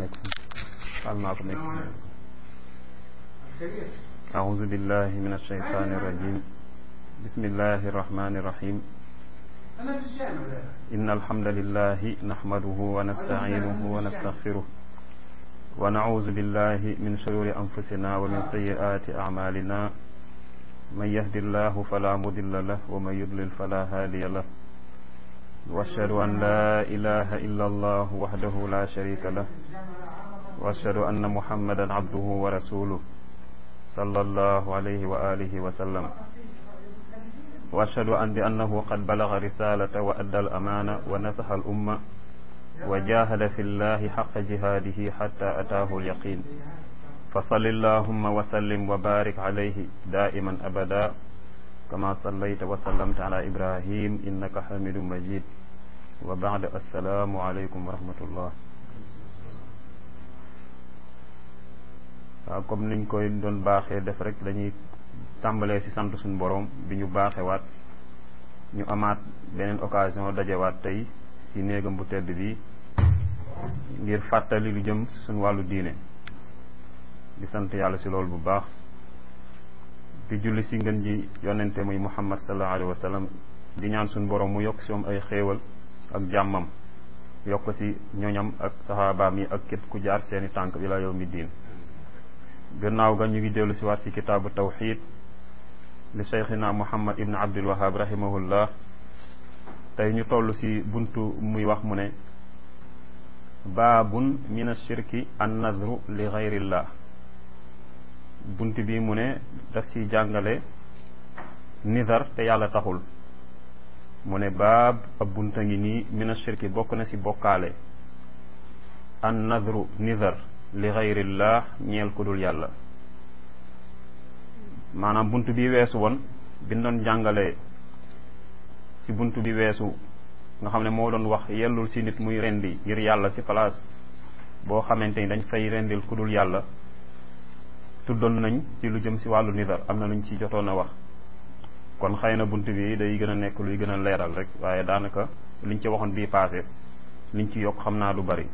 عليكم قال معكم أعوذ بالله من الشيطان الرجيم بسم الله الرحمن الرحيم إن الحمد لله نحمده ونستعينه ونستغفره ونعوذ بالله من شرور أنفسنا ومن سيئات أعمالنا من يهد الله فلا مضل له ومن يضلل فلا هادي له واشهد ان لا اله الا الله وحده لا شريك له واشهد ان محمدا عبده ورسوله صلى الله عليه واله وسلم واشهد ان بانه قد بلغ رساله وادى الامانه ونصح الامه وجاهد في الله حق جهاده حتى اتاه اليقين فصل اللهم وسلم وبارك عليه دائما ابدا كما صليت وسلمت على ابراهيم انك حميد مجيد وبعد السلام عليكم ورحمه الله waaw comme niñ koy doon baaxee def rek dañuy tàmbalee ci sant suñu borom bi ñu baaxewaat ñu amaat beneen occasion dajewaat tey ci néegam bu tedd bi ngir fàttali lu jëm suñu wàllu diine di sant yàlla ci loolu bu baax di julli ci ngën ji yonente muy muhammad sallallahu alayhi wa sallam di ñaan suñu borom mu yokk ci moom ay xéewal ak jàmmam yokk ci ñoñam ak saxaabaam yi ak képp ku jaar seeni tànk ila yawmi diin gannaaw ga ñu ngi dellu ci waat ci kitaabu tawxid li cheikhina muhammad ibn abdul wahab rahimahullah tey ñu toll ci buntu muy wax mu ne baabun min ashirki an nazru li gayrillah bunt bi mu ne daf ci jàngale nizar te yàlla taxul mu ne baab ab bunta ngi nii min ashirki bokk na ci bokkaale an nazru nizar li gayrillah ñeel ku dul yàlla maanaam bunt bi weesu woon bi doon jàngale ci bunt bi weesu nga xam ne moo doon wax yellul ci nit muy rendi ngir yàlla ci place boo xamante ni dañ fay rendil ku dul yàlla tuddoon nañ ci lu jëm ci wàllu nizar am na luñ ci jotoon a wax kon xëy na bunt bi day gën a nekk luy gën a leeral rek waaye daanaka liñ ci waxoon bii passé liñ ci yokk xam naa lu bari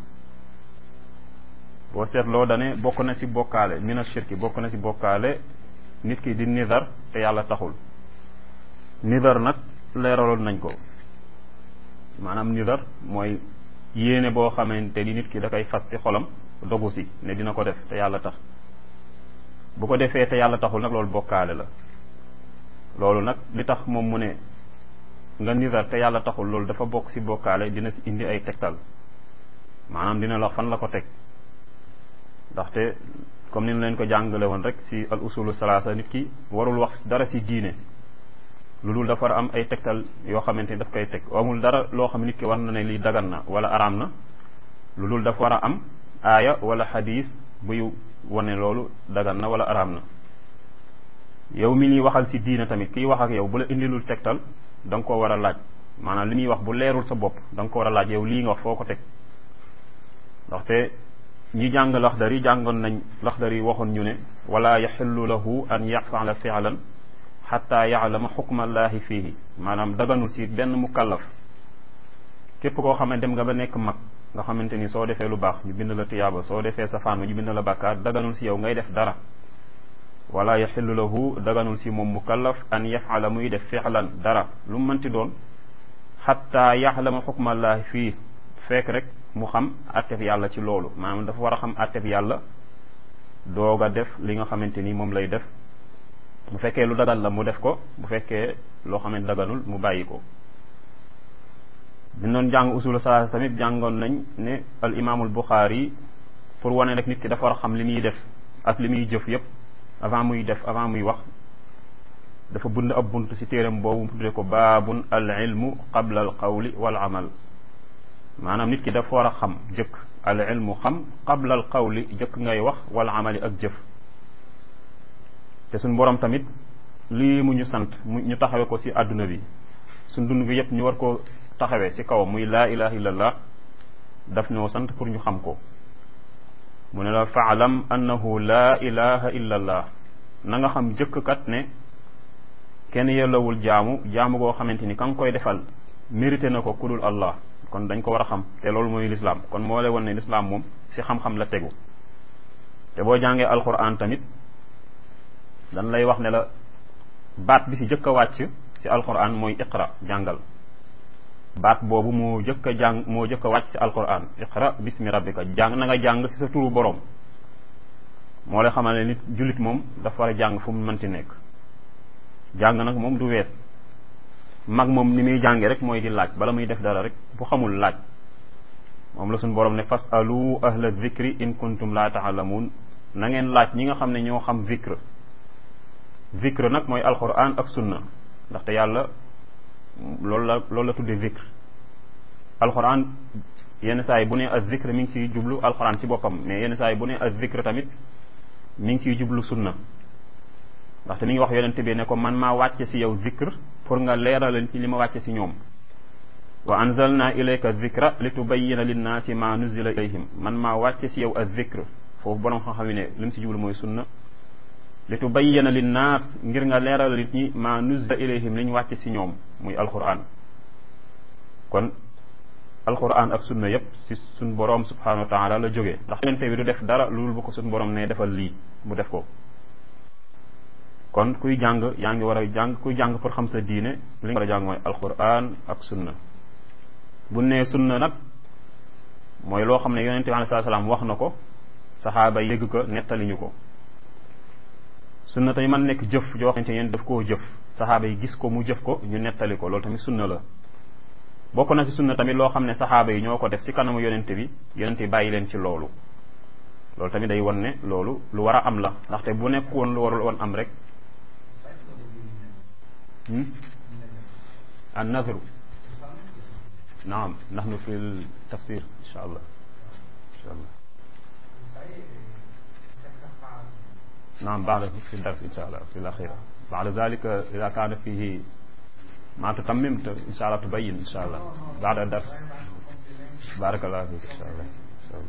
boo seetloo dane bokk na ci bokkaale mina shirki bokk na ci bokkaale nit ki di nizar te yàlla taxul nizar nag leeraloon nañ ko maanaam nizar mooy yéene boo xamante ni nit ki da koy fas ci xolam dogu ci ne dina ko def te yàlla tax bu ko defee te yàlla taxul nag loolu bokkaale la loolu nag li tax moom mu ne nga nizar te yàlla taxul loolu dafa bokk ci bokkaale dina ci indi ay tegtal maanaam dina la fan la ko teg ndaxte comme ni ñu leen ko jàngale woon rek ci al usulu salaasa nit ki warul wax dara ci diine lu dul dafa war a am ay tegtal yoo xamante ni daf koy teg amul dara loo xam nit ki war na ne lii dagan na wala araam na lu dul dafa war a am aaya wala xadiis buy wane loolu dagan na wala araam na yow mi ñuy waxal ci diine tamit kiy wax ak yow bu la indilul tegtal da nga koo war a laaj maanaam li muy wax bu leerul sa bopp da nga ko war a laaj yow lii nga wax foo ko teg ndaxte ñi jàng laxdar yi jàngoon nañ laxdar yi waxoon ñu ne wala yaxillu lahu an yafala fi'lan xatta yaalama xukmallahi fiihi maanaam daganul ci benn mukallaf képp koo xam ne dem nga ba nekk mag nga xamante ni soo defee lu baax ñu bind la tiyaaba soo defee safaan ñu bind la bàkkaar daganul ci yow ngay def dara wala yaxillu lahu daganul ci moom mukallaf an yafala muy def fi'lan dara lu mu mënti doon xatta yaalama xukmallahi fii fekk rek mu xam atteb yàlla ci loolu maanaam dafa war a xam atteb yàlla doog a def li nga xamante ni moom lay def bu fekkee lu dagal la mu def ko bu fekkee loo xam ne daganul mu bàyyi ko bi doon jàng usulu salaasa tamit jàngoon nañ ne al imaamul buxaari pour wane rek nit ki dafa war a xam li muy def ak li muy jëf yépp avant muy def avant muy wax dafa bund ab bunt ci téeram boobu mu tuddee ko baabun al ilmu qabla al qawli wal amal maanaam nit ki dafa war a xam jëkk al ilmu xam qabla al qawli jëkk ngay wax wal amali ak jëf te suñ borom tamit lii mu ñu sant mu ñu taxawe ko ci àdduna bi suñ dund bi yépp ñu war ko taxawee ci kawam muy laa ilaha illallah daf ñoo sant pour ñu xam ko mu ne la faalam annahu laa ilaha illallah na nga xam jëkk kat ne kenn yellawul jaamu jaamu goo xamante ni ka nga koy defal mérité na ko kudul allah kon dañ ko war a xam te loolu mooy lislaam kon moo lay won ne lislaam moom si xam-xam la tegu te boo jàngee alquran tamit dañ lay wax ne la baat bi si jëkk a wàcc si alquran mooy iqra jàngal baat boobu moo jëkk a jàng moo jëkk a wàcc si alquran iqra bismi rabbika jàng na nga jàng si sa turu borom moo lay xamal ne nit jullit moom dafa war a jàng fu mu mënti nekk jàng nag moom du wees mag moom ni muy jàngee rek mooy di laaj bala muy def dara rek bu xamul laaj moom la suñu borom ne fas alu ahla zikri in kuntum la taalamuun na ngeen laaj ñi nga xam ne ñoo xam zikr zikr nag mooy alquran ak sunna ndaxte yàlla loolu la loolu la tuddee zikr alquran yenn saa yi bu ne az zikr mi ngi ciy jublu alquran ci boppam mais yenn saa yi bu ne az zikr tamit mi ngi ciy jublu sunna ndaxte mi ngi wax yonente bi ne ko man maa wàcce si yow zikr pour nga leeraleen ci li ma wàcce si ñoom wa anzalna ilayka zikra li tubayyina linnaasi ma nuzila ilayhim man maa wàcce si yow az zikr foofu borom xam-xam yi ne li mu si jublu mooy sunna li tubayyina linnaas ngir nga leeral nit ñi ma nuzila ilayhim li ñu wàcce si ñoom muy alquran kon alquran ak sunna yépp si suñ borom subhanahu wa taala la jógee ndax yonente bi du def dara loolu bu ko suñ borom ne defal lii mu def ko kon kuy jàng yaa ngi war a jàng kuy jàng pour xam sa diine li nga war a jàng mooy alquran ak sunna bu nee sunna nag mooy loo xam ne yonente bi alei salaam wax na ko saxaaba yi dégg ko nettali ñu ko sunna tamit man nekk jëf joo xamante ne daf koo jëf saxaaba yi gis ko mu jëf ko ñu nettali ko loolu tamit sunna la bokk na si sunna tamit loo xam ne saxaaba yi ñoo ko def si kanamu yonente bi yonente bi bàyyi leen ci loolu loolu tamit day won ne loolu lu war a am la ndaxte bu nekk woon lu warul woon am rek النذر نعم نحن في التفسير إن شاء الله إن شاء الله نعم بعد في الدرس إن شاء الله في الأخيرة بعد ذلك إذا كان فيه ما تتممت إن شاء الله تبين إن شاء الله بعد الدرس بارك الله فيك إن شاء الله إن شاء الله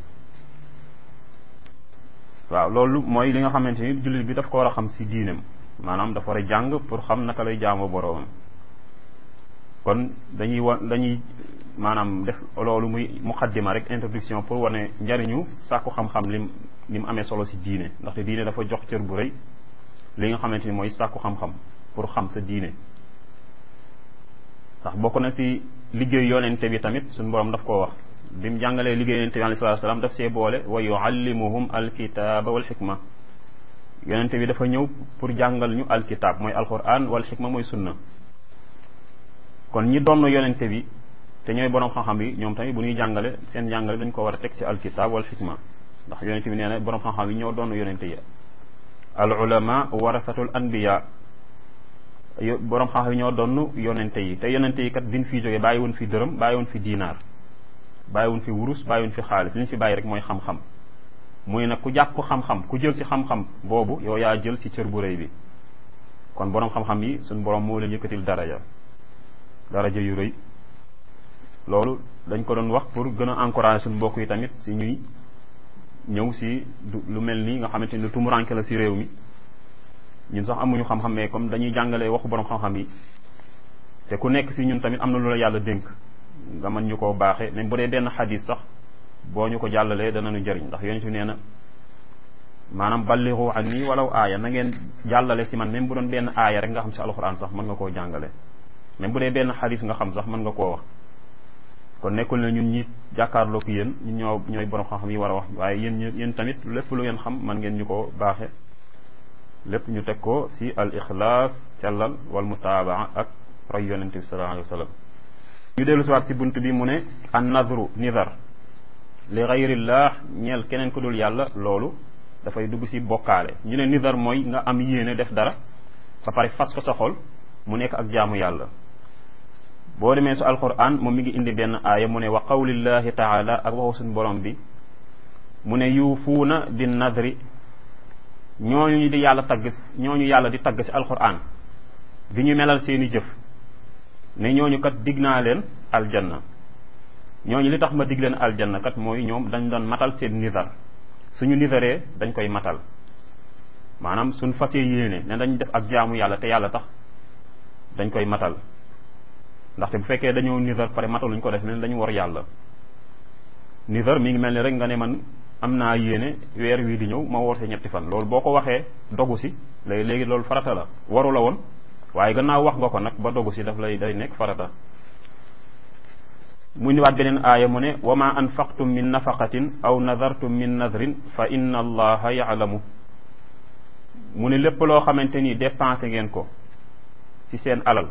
waaw loolu mooy li nga xamante ni jullit bi daf ko war a xam si diinam maanaam dafa war a jàng pour xam naka lay jaamoo boroomam kon dañuy wa dañuy maanaam def loolu muy muqaddima rek introduction pour wane njariñu sàkku xam-xam lim li mu amee solo si diine ndaxte diine dafa jox cër bu rëy li nga xamante ni mooy sàkku xam-xam pour xam sa diine ndax bokk na si liggéey yonente bi tamit suñu borom daf koo wax bi mu jàngalee liggéey yonente bi alayhi salaatu salaam daf see boole wa yuallimuhum alkitaaba wal xikma yonente bi dafa ñëw pour jàngal ñu alkitab mooy alquran wal xikma mooy sunna kon ñi doon yonente bi te ñooy borom xam-xam yi ñoom tamit bu ñuy jàngale seen jàngale dañ ko war a teg ci alkitab wal xikma ndax yonente bi nee na borom xam-xam yi ñoo doon yonente yi al ulama warasatul anbiya borom xam-xam yi ñoo doon yonente yi te yonente yi kat biñ fi jógee bàyyi woon fi dërëm bàyyi woon fi diinaar bàyyi woon fi wurus bàyyi woon fi xaalis li ñu fi bàyyi rek mooy xam-xam muy nag ku jàpp xam-xam ku jël ci xam-xam boobu yow yaa jël ci cër bu rëy bi kon borom xam-xam yi suñ borom moo leen yëkkatil daraja daraja yu rëy loolu dañ ko doon wax pour gën a encourager suñu mbokk yi tamit si ñuy ñëw si lu mel nii nga xamante ni tumuranke la si réew mi ñun sax amuñu xam-xam mais comme dañuy jàngalee waxu borom xam-xam yi te ku nekk si ñun tamit am na lu la yàlla dénk nga mën ñu koo baaxee même bu dee benn xadis sax boo ñu ko jàllalee danañu jëriñ ndax yonent bi nee na maanaam balliru an nii walaw aaya na ngeen jàllale si man même bu doon benn aaya rek nga xam si alxuraan sax mën nga koo jàngale même bu dee benn xadis nga xam sax mën nga koo wax kon nekkul ne ñun ñi jàkkaarloo ko yéen ñun ñoo ñooy borom xam-xam yi war a wax waaye yéen yéen tamit lépp lu ngeen xam man ngeen ñu ko baaxe lépp ñu teg ko si al ixlaas cellal wal mutaabaa ak roy yonente bi sallallahu alayhi wa sallam ñu dellu si waat si bunt bi mu ne an nadru nidar li gayrillah ñeel keneen ku dul yàlla loolu dafay dugg si bokkaale ñu ne nidar mooy nga am yéene def dara ba pare fas ko sa xol mu nekk ak jaamu yàlla boo demee su alquran moom mi ngi indi benn aaya mu ne wa qawlillahi taala ak waxu suñu borom bi mu ne yuufuuna bi nadri ñooñu ñu di yàlla tagg ñooñu yàlla di tagg si alquran di ñu melal seeni jëf ne ñooñu kat dig naa leen aljanna ñooñu li tax ma dig leen aljanna kat mooy ñoom dañ doon matal seen nidar suñu nidaree dañ koy matal maanaam suñ fasee yéene ne dañ def ak jaamu yàlla te yàlla tax dañ koy matal ndaxte bu fekkee dañoo nidar pare mataluñ ko def leen dañu war yàlla nidar mi ngi mel ni rek nga ne man am naa yéene weer wii di ñëw ma woor si ñetti fan loolu boo ko waxee dogu si léegi léegi loolu farata la waru la woon waaye gannaaw wax nga ko nag ba dogu si daf lay day nekk farata mu ñëwaat beneen aaya mu ne wa ma anfaqtum min nafaqatin aw nadartum min nadrin fa inna allaha yaalamu mu ne lépp loo xamante ni dépensé ngeen ko ci seen alal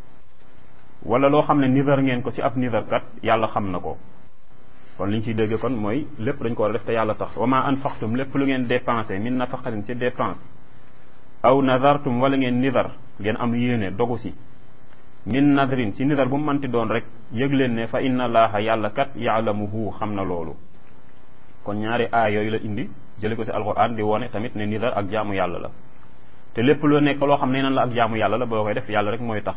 wala loo xam ne nidar ngeen ko ci ab nidarkat yàlla xam na ko kon li ñu ciy dégg kon mooy lépp dañ ko war a def te yàlla tax wa ma anfaqtum lépp lu ngeen dépensé min nafaqatin ci dépense aw nadartum wala ngeen nidar ngeen am yéene dogu si min nadrin ci nidar bu mu mënti doon rek yëg leen ne fa inna allaha yàlla kat yaalamuhu xam na loolu kon ñaari aay yooyu la indi jële ko ci alquran di wone tamit ne nidar ak jaamu yàlla la te lépp lu nekk loo xam ne nan la ak jaamu yàlla la boo koy def yàlla rek mooy tax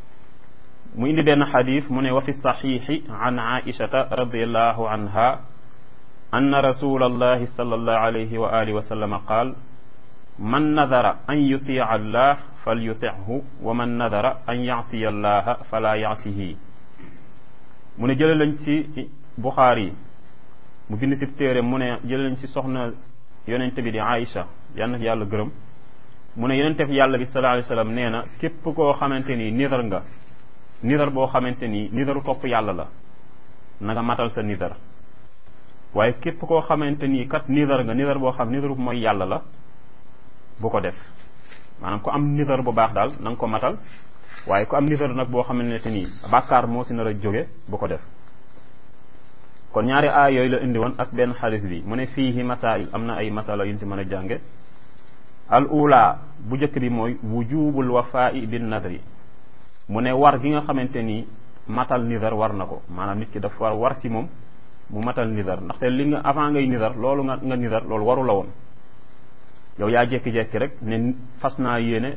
mu indi benn xadis mu ne wa fi saxiixi an aishata radiallahu anha anna rasula allahi sallallahu alayhi wa alihi wa sallama qaal man nadara an yutia allah fal yutihu wa man nadara an yasiya allaha fala yasihi mu ne jële lañ ci buxaari mu bind ci téere mu ne jële lañ ci soxna yonente bi di aïcha yal na yàlla gërëm mu ne yonente fi yàlla bi sallallahu alayhi wa sallam nee na képp koo xamante ni nidar nga nidar boo xamante ni nidaru topp yàlla la na nga matal sa nidar waaye képp koo xamante ni kat nidar nga nidar boo xam nidaru mooy yàlla la bu ko def maanaam ku am nidar bu baax daal na nga ko matal waaye ku am nidar nag boo xamante ni bàkkaar moo si nar a jóge bu ko def kon ñaari aay yooyu la indi woon ak benn xadis bi mu ne fiihi masail am na ay masala yu ñu si mën a jànge al ula bu njëkk bi mooy wujubul wafaa'i bin nadri mu ne war gi nga xamante ni matal nidar war na ko maanaam nit ki daf war war ci moom mu matal nidar ndaxte li nga avant ngay nidar loolu nga nga nidar loolu waru la woon yow yaa jékki-jékki rek ne fas naa yéene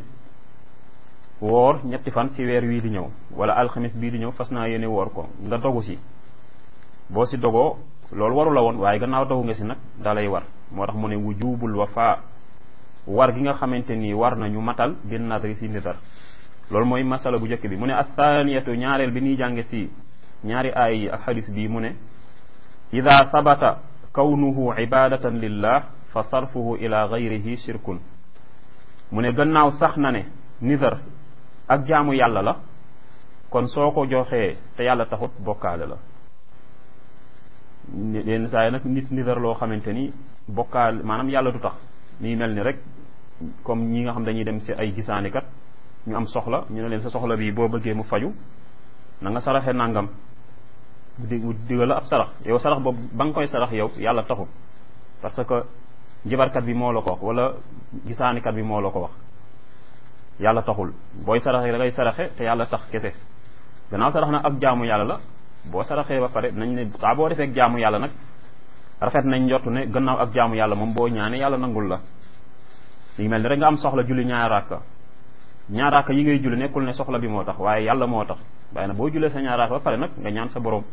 woor ñetti fan ci weer wii di ñëw wala alxamis bii di ñëw fas naa yéene woor ko nga dogu si boo si dogoo loolu waru la woon waaye gannaaw dogu nga si nag dalay war moo tax mu ne wujubul wafa war gi nga xamante ni war nañu matal bin nadri si nidar loolu mooy masala bu njëkk bi mu ne athaniyatu ñaareel bi ñuy jànge si ñaari aay yi ak xadis bii mu ne ida sabata kawnuhu ibadatan lillah fa sarfuhu ila gayrihi shirkun mu ne gannaaw sax na ne nidar ak jaamu yàlla la kon soo ko joxee te yàlla taxut bokkaale la yenn saa yi nag nit nidar loo xamante ni bokkaale maanaam yàlla du tax nii mel ni rek comme ñi nga xam dañuy dem si ay gisaanikat ñu am soxla ñu ne leen sa soxla bi boo bëggee mu faju na nga saraxe nangam di digal la ab sarax yow sarax boobu ba nga koy sarax yow yàlla taxut parce que njibarkat bi moo la ko wax wala gisaanikat bi moo la ko wax yàlla taxul booy saraxe da ngay saraxe te yàlla tax kese gannaaw sarax nag ak jaamu yàlla la boo saraxee ba pare nañ ne saa boo defee jaamu yàlla nag rafet nañ njortu ne gannaaw ak jaamu yàlla moom boo ñaane yàlla nangul la li mel ni rek nga am soxla julli ñaar raaka ñaar raaka yi ngay julli nekkul ne soxla bi moo tax waaye yàlla moo tax waaye nag boo jullee sa ñaar raaka ba pare nag nga ñaan sa borom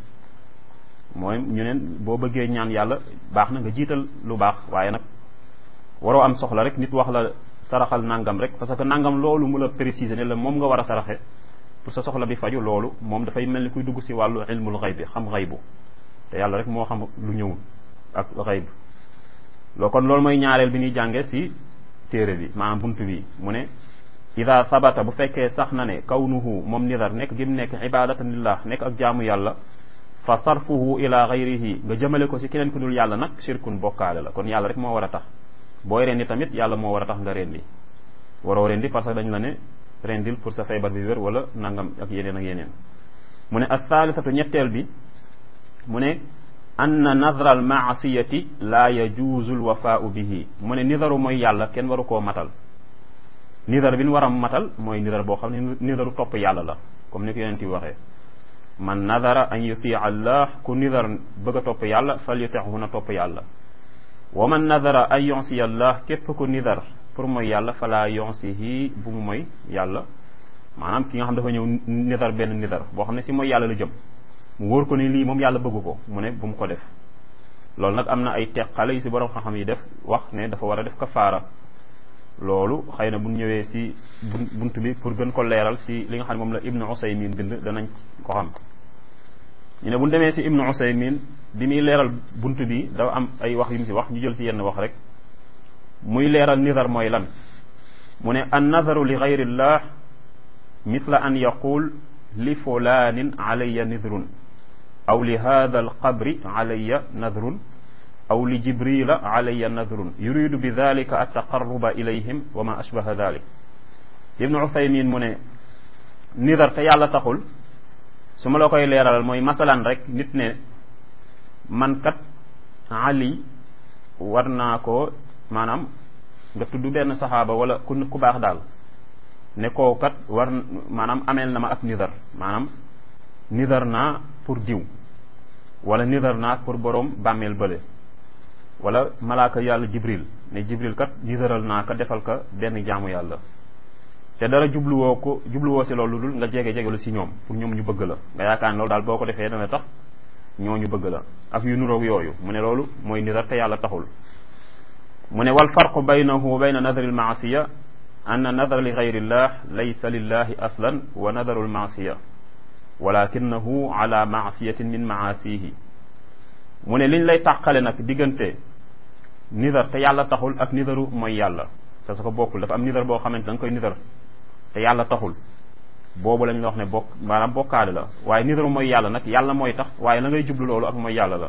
mooy ñu neen boo bëggee ñaan yàlla baax na nga jiital lu baax waaye nag waroo am soxla rek nit wax la saraxal nangam rek parce que nangam loolu mu la préciser ne la moom nga war a saraxe pour sa soxla bi faju loolu moom dafay mel ni kuy dugg si wàllu ilmul xayb bi xam xaybu te yàlla rek moo xam lu ñëwul ak xayb loo kon loolu mooy ñaareel bi ñuy jànge si téere bi maanaam buntu bi mu ne ida sabata bu fekkee sax na ne kawnuhu moom nidar nekk gim nekk ibadatan lillah nekk ak jaamu yàlla fa sarfuhu ila gayrihi nga jëmale ko si keneen ku dul yàlla nag shirkun bokkaale la kon yàlla rek moo war a tax booy rendi tamit yàlla moo war a tax nga rendi waroo rendi parce que dañ la ne rendil pour sa feebar bi wér wala nangam ak yeneen ak yeneen mu ne althalithatu ñetteel bi mu ne anna nadra al maasiyati la yajuuzu l wafaau bihi mu ne nidaru mooy yàlla kenn waru koo matal nidar bi ñu war a matal mooy nidar boo xam ne nidaru topp yàlla la comme ni ko yonent bi waxee man nadara an yutia allah ku nidar bëgg a topp yàlla fal yutixu na topp yàlla wa man nadara an yonsiya allah képp ku nidar pour mooy yàlla fala yonsihi bu mu mooy yàlla maanaam ki nga xam dafa ñëw nidar benn nidar boo xam ne si mooy yàlla la jëm mu wóor ko ni lii moom yàlla bëgg ko mu ne bu mu ko def loolu nag am na ay teqale yu si borom xam-xam yi def wax ne dafa war a def kafaara loolu xëy na bu ñëwee si bunt bi pour gën ko leeral si li nga xam ne moom la ibnu usaymin bind danañ ko xam ñu ne bu ñu demee si ibnu usaymin bi muy leeral bunt bi dafa am ay wax yu mu si wax ñu jël ci yenn wax rek muy leeral nidar mooy lan mu ne an nadaru li gayrillah mithla an yaqul li fulanin alayya nidrun aw li hada alqabri alayya nadrun aw li jibrila alayya nadrun yuridu bi dalika altaqarruba ilayhim wa ma ashbaha dalik ibnu uthaymin mu ne nidar te yàlla taxul su ma la koy leeralal mooy masalan rek nit ne man kat ali war naa ko maanaam nga tudd benn saxaaba wala ku ku baax daal ne koo kat war maanaam ameel na ma ab nidar maanaam nidar naa pour diw wala nidar naa pour borom bàmmeel bële wala malaaka yàlla jibril ne jibril kat nidaral naa ko defal ko benn jaamu yàlla te dara jubluwoo ko jubluwoo si loolu dul nga jege jegelu si ñoom pour ñoom ñu bëgg la nga yaakaar ne loolu daal boo ko defee dana tax ñoo ñu bëgg la ak yu nuroog yooyu mu ne loolu mooy nidar te yàlla taxul mu ne wal farqu baynahu wa bayna nadari almaasiya anna nadar li gayrillah laysa lillahi aslan wa nadaru almaasiya walakinahu ala maasiyatin min maasihi mu ne liñ lay tàqale nag diggante nidar te yàlla taxul ak nidaru mooy yàlla te su ko bokkul dafa am nidar boo xamante da nga koy nidar te yàlla taxul boobu lañ la wax ne bokk maanaam bokkaale la waaye nidaru mooy yàlla nag yàlla mooy tax waaye la ngay jublu loolu ak mooy yàlla la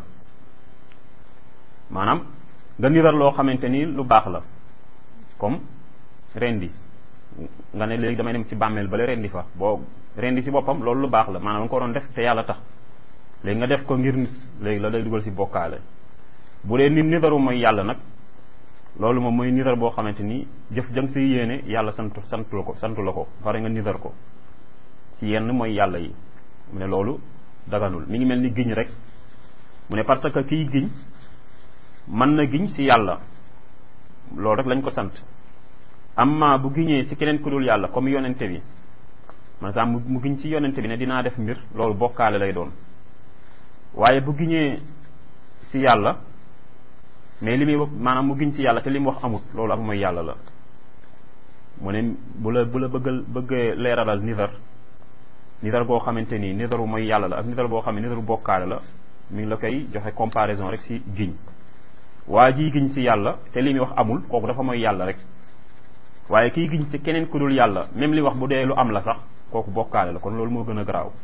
maanaam nga nidar loo xamante ni lu baax la comme rendi nga ne léegi damay dem ci bàmmeel bale rendi fa boo rendi si boppam loolu lu baax la maanaam nga ko doon def te yàlla tax léegi nga def ko ngir nit léegi la lay dugal si bokkaale bu dee nit nidaru mooy yàlla nag loolu moom mooy nidar boo xamante ni jëf jang si yéene yàlla sant sant la ko sant la ko pare nga nidar ko si yenn mooy yàlla yi mu ne loolu daganul mi ngi mel ni giñ rek mu ne parce que kiy giñ mën na giñ si yàlla loolu rek lañ ko sant amma bu giñee si keneen ku dul yàlla comme yonente bi maanaam mu giñ si yonente bi ne dinaa def mbir loolu bokkaale lay doon waaye bu giñee si yàlla mais li muy wax maanaam mu giñ si yàlla te li mu wax amut loolu ak mooy yàlla la mu ne bu la bu la bëggal bëggee leeralal nidar nidar boo xamante ni nidaru mooy yàlla la ak nidar boo xam ne nidaru bokkaale la mi ngi la koy joxe comparaison rek si giñ waa ji giñ si yàlla te li muy wax amul kooku dafa mooy yàlla rek waaye kiy giñ si keneen ku dul yàlla même li wax bu dee lu am la sax kooku bokkaale la kon loolu moo gën a garaaw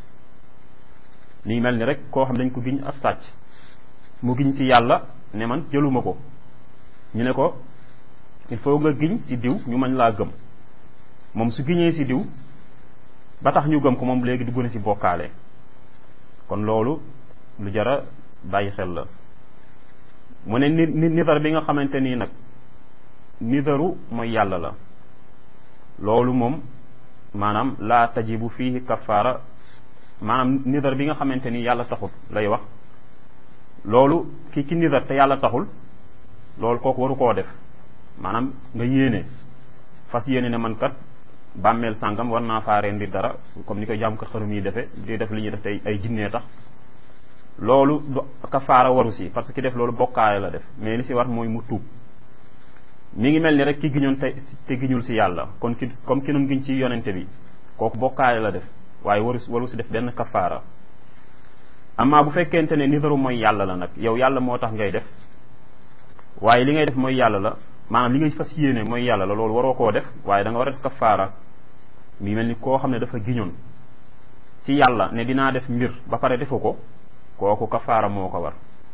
mi ngi mel ni rek koo xam dañ ko giñ ab sàcc mu giñ si yàlla ne man jëluma ko ñu ne ko il faut nga giñ si diw ñu mën laa gëm moom su giñee si diw ba tax ñu gëm ko moom léegi dugg na si bokkaale kon loolu lu jara bàyyi xel la mu ne ni nidar bi nga xamante nii nag nidaru mooy yàlla la loolu moom maanaam laa tajibu fiihi kafaara maanaam nidar bi nga xamante ni yàlla taxul lay wax loolu ki ki nidar te yàlla taxul loolu kooku waru koo def maanaam nga yéene fas yéene ne man kat bàmmeel sàngam war naa faa rendi dara comme ni koy jàmm kat xarum yi defe di def li ñuy def tey ay jinnee tax loolu du kafaara waru si parce que ki def loolu bokkaale la def mais li si war mooy mu tuub mi ngi mel ni rek ki giñoon te te giñul si yàlla kon ki comme ki noon giñ ci yonente bi kooku bokkaale la def waaye waru waru si def benn kafaara amma bu fekkente ne nidaru mooy yàlla la nag yow yàlla moo tax ngay def waaye li ngay def mooy yàlla la maanaam li ngay fas yéene mooy yàlla la loolu waroo koo def waaye da nga war a def kafaara mi mel ni koo xam ne dafa giñoon ci yàlla ne dinaa def mbir ba pare defu ko kooku kafaara moo ko war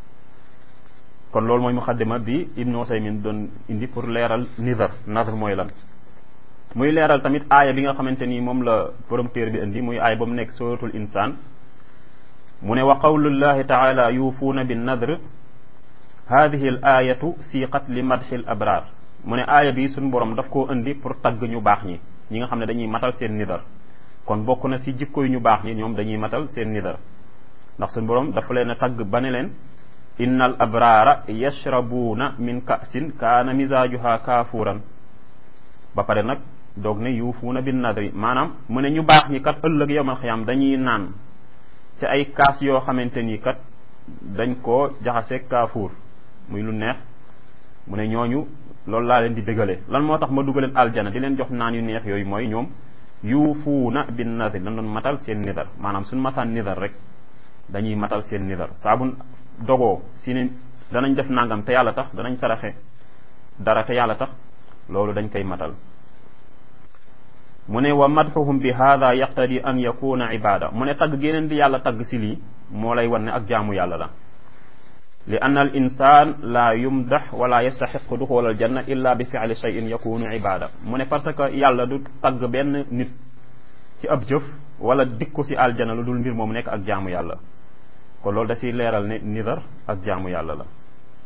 kon loolu mooy muxaddima bi ibnu usaymin doon indi pour leeral nidar nadr mooy lan muy leeral tamit aaya bi nga xamante ni moom la borom téer bi indi muy aaya ba mu nekk suratul insaan mu ne wa qawlullahi taala yuufuuna bin nadr hadihi l ayatu siiqat li madxi l abraar mu ne aaya bi suñ borom daf koo indi pour tagg ñu baax ñi ñi nga xam ne dañuy matal seen nidar kon bokk na si jikko yu ñu baax ñi ñoom dañuy matal seen nidar ndax suñ borom dafa leen a tagg ba ne leen inna al abraara yashrabuuna min ka'sin kaana misaajuha kaafuuran ba pare nag doog ne yuufuuna bin nadri maanaam mu ne ñu baax ñi kat ëllëg yawmal xiyaam dañuy naan ci ay kaas yoo xamante ni kat dañ koo jaxase kaafuur muy lu neex mu ne ñooñu loolu laa leen di dëgale lan moo tax ma dugaleen aljana di leen jox naan yu neex yooyu mooy ñoom yuufuuna bin nazir dañ doon matal seen nidar maanaam suñ mataan nidar rek dañuy matal seen nidar saa bu dogoo si ne danañ def nangam te yàlla tax danañ saraxe dara te yàlla tax loolu dañ koy matal mu ne wa madxuhum bi hada yaqtadi an yakuna ibada mu ne tagg géneen di yàlla tagg si lii moo lay wan ne ak jaamu yàlla la li anna al insan la yumdax wala yastaxiqu duxul al janna illa bi fi'li shay'in yakunu ibada mu ne parce que yàlla du tagg benn nit ci ab jëf wala dikku si aljana lu dul mbir moom nekk ak jaamu yàlla kon loolu da siy leeral ne nidar ak jaamu yàlla la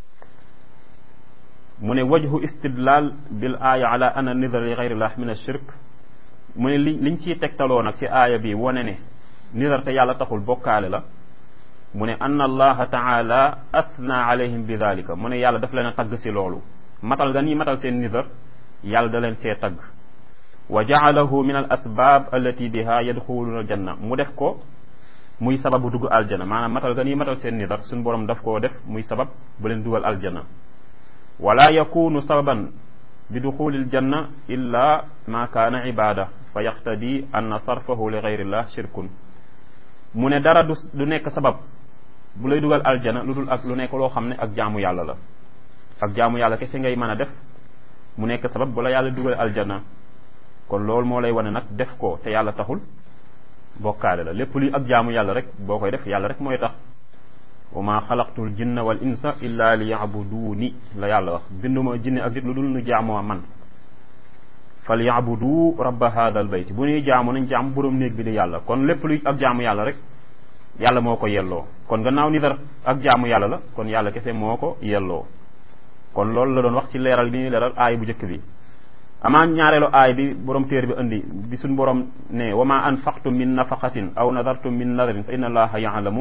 mu ne wajhu istidlal bil aaya ala anna nidar li gayrillah min ashirk mu ne li liñ ciy tegtaloo nag ci aaya bi wane ne nidar te yàlla taxul bokkaale la mu ne anna allaha taala athna alayhim bi dalika mu ne yàlla daf leen a tagg si loolu matal nga nii matal seen nidar yàlla da leen see tagg wa jaalahu min al asbab allati biha yadxuluna aljanna mu def ko muy sababu dugg aljana maanaam matal nga nii matal seen nidar suñ borom daf koo def muy sabab bu leen dugal aljana wala yakunu sababan bi duxuli aljanna illa ma kaana ibada fa yaxtadi anna sarfahu li gayrillah shirkun mu ne dara du du nekk sabab bu lay dugal aljana lu dul ak lu nekk loo xam ne ak jaamu yàlla la ak jaamu yàlla kese ngay mën a def mu nekk sabab bu la yàlla dugal aljana kon loolu moo lay wane nag def ko te yàlla taxul bokkaale la lépp luy ak jaamu yàlla rek boo koy def yàlla rek mooy tax wa ma xalaqtul jinna wal insa illa li yabuduuni la yàlla wax binduma jinne ak nit lu dul nu jaamoo man fal yabudu rabba hada al bayt bu ñuy jaamu nañ jaam borom néeg bi di yàlla kon lépp luy ak jaamu yàlla rek yàlla moo ko yelloo kon gannaaw ni dara ak jaamu yàlla la kon yàlla kese moo ko yelloo kon loolu la doon wax ci leeral bi ñuy leeral aay bu njëkk bi amaan ñaareelu aay bi borom téer bi indi bi suñ borom ne wa ma anfaqtum min nafaqatin aw nadartum min nadarin fa inna allaha yaalamu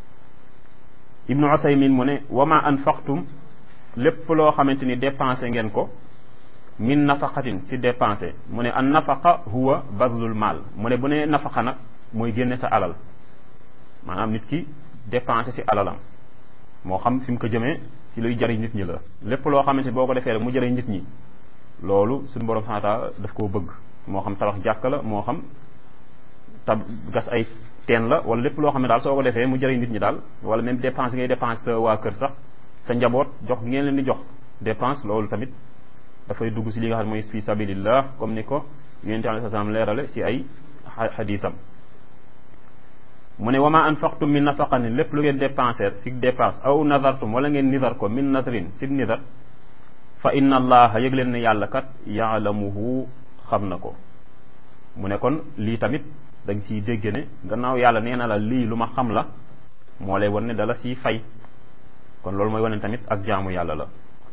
ibnu usaymin mu ne wa ma anfaqtum lépp loo xamante ni dépensé ngeen ko min nafaqatin ci dépensé mu ne an nafaqa huwa bazlul maal mu ne bu ne nafaqa nag mooy génne sa alal maanaam nit ki dépensé ci alalam moo xam fi mu ko jëmee ci luy jariñ nit ñi la lépp loo xamante ni boo ko defee rek mu jariñ nit ñi loolu suñu borom subhanahu wa ta'ala daf koo bëgg moo xam tabax jàkk la moo xam tab gas ay teen la wala lépp loo xam ne daal soo ko defee mu jëriñ nit ñi daal wala même dépense ngay dépense sa waa kër sax sa njaboot jox ngeen leen di jox dépense loolu tamit dafay dugg si li nga xam ne mooy fi sabilillah comme ni ko yonente alayhi salaam leerale si ay xadisam mu ne wama anfaqtum min nafaqatin lépp lu ngeen dépensé si dépense aw nadartum wala ngeen nidar ko min nadrin si nidar fa inna allaha yëg leen ne yàlla kat yaalamuhu xam na ko mu ne kon lii tamit dañ ciy dégg ne gannaaw yàlla nee na la lii lu ma xam la moo lay wan ne dala siy fay kon loolu mooy wane tamit ak jaamu yàlla la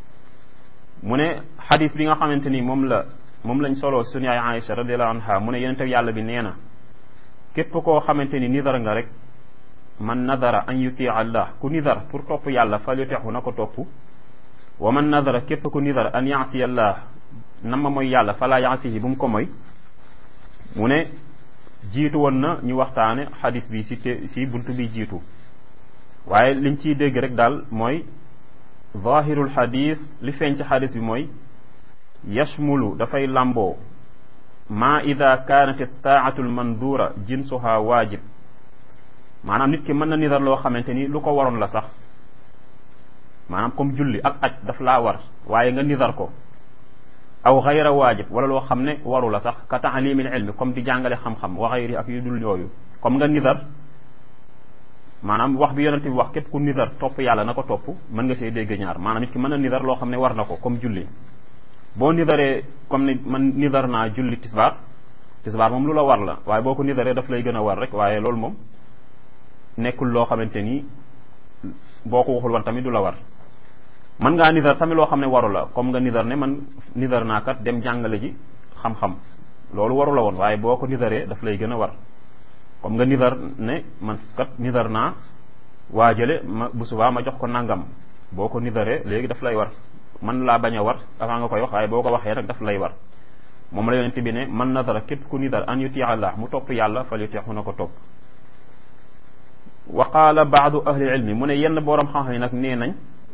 mu ne xadis bi nga xamante ni moom la moom lañ soloo suñu yaay Aïcha radiallahu anha mu ne yonente yàlla bi nee na képp koo xamante ni nidar nga rek man nadara an yuti allah ku nidar pour topp yàlla fal yutexu na ko topp wa man nadara képp ku nidar an yaasi allah na ma mooy yàlla fala yaasihi bu mu ko moy mu ne jiitu woon na ñu waxtaane xadis bi si te si buntu bi jiitu waaye liñ ciy dégg rek daal mooy zahirul xadis li feeñ ci xadis bi mooy yashmulu dafay làmboo ma ida kaanat taatu lmandura jinsuha waajib maanaam nit ki mën na nidar loo xamante ni lu ko waroon la sax maanaam comme julli ak aj daf laa war waaye nga nidar ko aw xayra waajib wala loo xam ne waru la sax ka taalimil ilmi comme di jàngale xam-xam wa xayri ak yu dul yooyu comme nga nidar maanaam wax bi yonente bi wax képp ku nidar topp yàlla na ko topp mën nga see dégg ñaar maanaam nit ki mën na nidar loo xam ne war na ko comme julli boo nidaree comme ni man nidar naa julli tisbaar tisbaar moom lu la war la waaye boo ko nidaree daf lay gën a war rek waaye loolu moom nekkul loo xamante ni boo ko waxul woon tamit du la war mën ngaa nidar tamit loo xam ne waru la comme nga nidar ne man nidar naa kat dem jàngale ji xam-xam loolu waru la woon waaye boo ko nidaree daf lay gën a war comme nga nidar ne man kat nidar naa waajale ma bu subaa ma jox ko nangam boo ko nidaree léegi daf lay war man laa bañ a war avant nga koy wax waaye boo ko waxee nag daf lay war moom la yonente bi ne man nadara képp ku nidar an yuti allah mu topp yàlla fal yutixu na ko topp wa qaala baadu ahli ilmi mu ne yenn boroom xam-xam yi nag nee nañ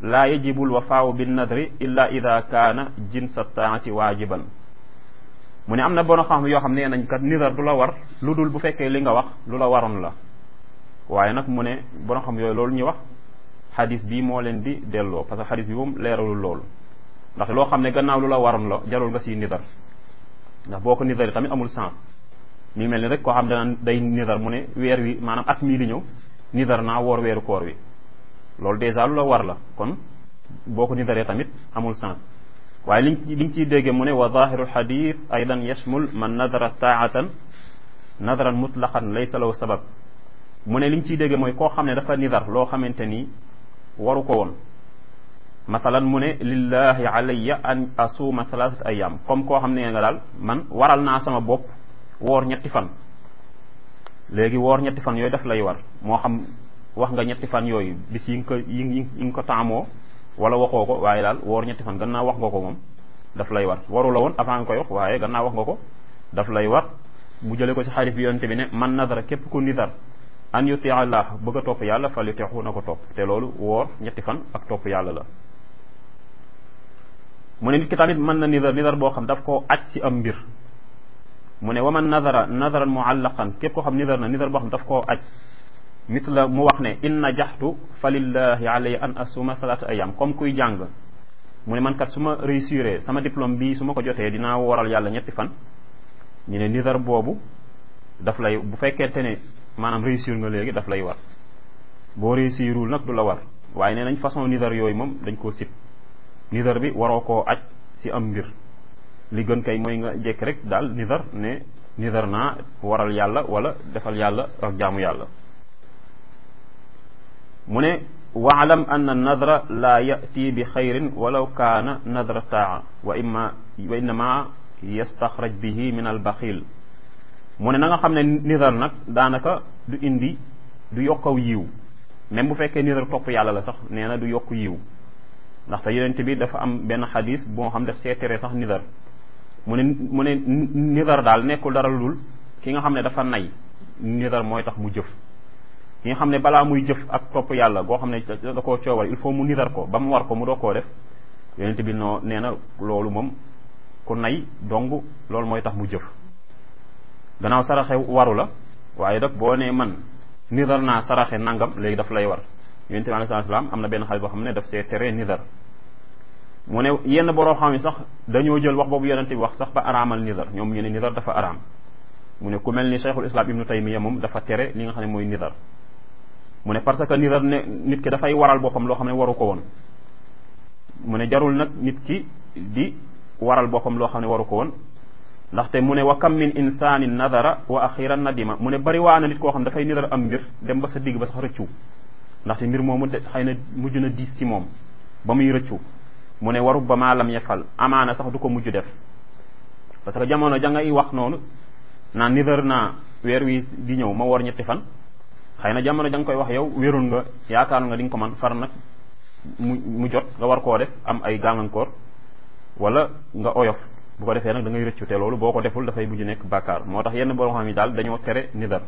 laa yajibu lwafaawu binnadri illa ida kaana jinsa taati waajiban mu ne am na bono xam yoo xam ne nañ kat nidar du la war lu dul bu fekkee li nga wax lu la waroon la waaye nag mu ne bono xam yooyu loolu ñu wax xadis bi moo leen di delloo parce que xadis bi moom leeralul loolu ndax loo xam ne gannaaw lu la waroon la jarul nga siy nidar ndax boo ko nidar yi tamit amul sens mi mel ni rek koo xam dana day nidar mu ne weer wi maanaam at mii di ñëw nidar naa woor weeru koor wi loolu dèjà lu la war la kon boo ko nidaree tamit amul sens waaye liñ li nga ciy déggee mu ne wa zahiru lxadit aidan yashmul man nadara taatan nadaran mutlaqan laysa lahu sabab mu ne li nga ciy déggee mooy koo xam ne dafa nidar loo xamante ni waru ko woon masalan mu ne lillahi alayya an asuuma thalathata ayam comme koo xam ne nga daal man waral naa sama bopp woor ñetti fan léegi woor ñetti fan yooyu daf lay war moo xam wax nga ñetti fan yooyu bis yi nga ko yi nga ko taamoo wala waxoo ko waaye daal woor ñetti fan gannaaw wax nga ko moom daf lay war waru la woon avant nga koy wax waaye gannaaw wax nga ko daf lay war mu jële ko ci xadis bi yonte bi ne man nadara képp ku nidar an yuti allah bëgg a topp yàlla fal yutixu na ko topp te loolu woor ñetti fan ak topp yàlla la mu ne nit ki tamit mën na nidar nidar boo xam daf koo aj ci am mbir mu ne wa man nadara nadaran muallaqan képp koo xam nidar na nidar boo xam daf koo aj mit la mu wax ne in najaxtu fa lillahi alayya an asuma salaata ayam comme kuy jàng mu ne man kat su ma réussir sama diplôme bi su ma ko jotee dinaa waral yàlla ñetti fan ñu ne nidar boobu daf lay bu fekkente ne maanaam réussir nga léegi daf lay war boo réussirul nag du la war waaye nee nañ façon nidar yooyu moom dañ koo sib nidar bi waroo koo aj ci am mbir li gën kay mooy nga jekk rek daal nidar ne nidar naa waral yàlla wala defal yàlla ak jaamu yàlla mu ne waalam anna nadra laa yati bi xayrin walaw kaana nadra taa wa imma wa innama yastaxraj bihi min al baxil mu ne na nga xam ne nidar nag daanaka du indi du yokkaw yiw même bu fekkee nidar topp yàlla la sax nee na du yokk yiw ndaxte yonent bi dafa am benn xadis boo xam def see tere sax nidar mu ne mu ne nidar daal nekkul dara lul ki nga xam ne dafa nay nidar mooy tax mu jëf ki nga xam ne balaa muy jëf ak topp yàlla goo xam ne da koo coowal il faut mu nidar ko ba mu war ko mu doo koo def yonent bi noo nee na loolu moom ku nay dong loolu mooy tax mu jëf gannaaw saraxe waru la waaye nag boo nee man nidar naa saraxe nangam léegi daf lay war yonent bi alayhi salaam am na benn xale boo xam ne daf see tere nidar mu ne yenn boroo xam yi sax dañoo jël wax boobu yonent bi wax sax ba araamal nidar ñoom ñu ne nidar dafa araam mu ne ku mel ni cheikhul islam ibnu taymiya moom dafa tere li nga xam ne mooy nidar mu ne parce que nidar ne nit ki dafay waral boppam loo xam ne waru ko woon mu ne jarul nag nit ki di waral boppam loo xam ne waru ko woon ndaxte mu ne wa kam min insanin nadara wa axiran nadima mu ne bari waa na nit koo xam dafay nidar am mbir dem ba sa digg ba sax rëccu ndaxte mbir moomu de xëy na mujj na diis ci moom ba muy rëccu mu ne waru ba maa lam yefal amaana sax du ko mujj def parce que jamono ja ngay wax noonu naan nidar naa weer wi di ñëw ma woor ñetti fan xëy na jamono ja nga koy wax yow wérul nga yaakaar nga di nga ko man far nag mu mu jot nga war koo def am ay gàllankoor wala nga oyof bu ko defee nag da ngay rëccu te loolu boo ko deful dafay mujj nekk bàkkaar moo tax yenn borom xam yi daal dañoo tere nidar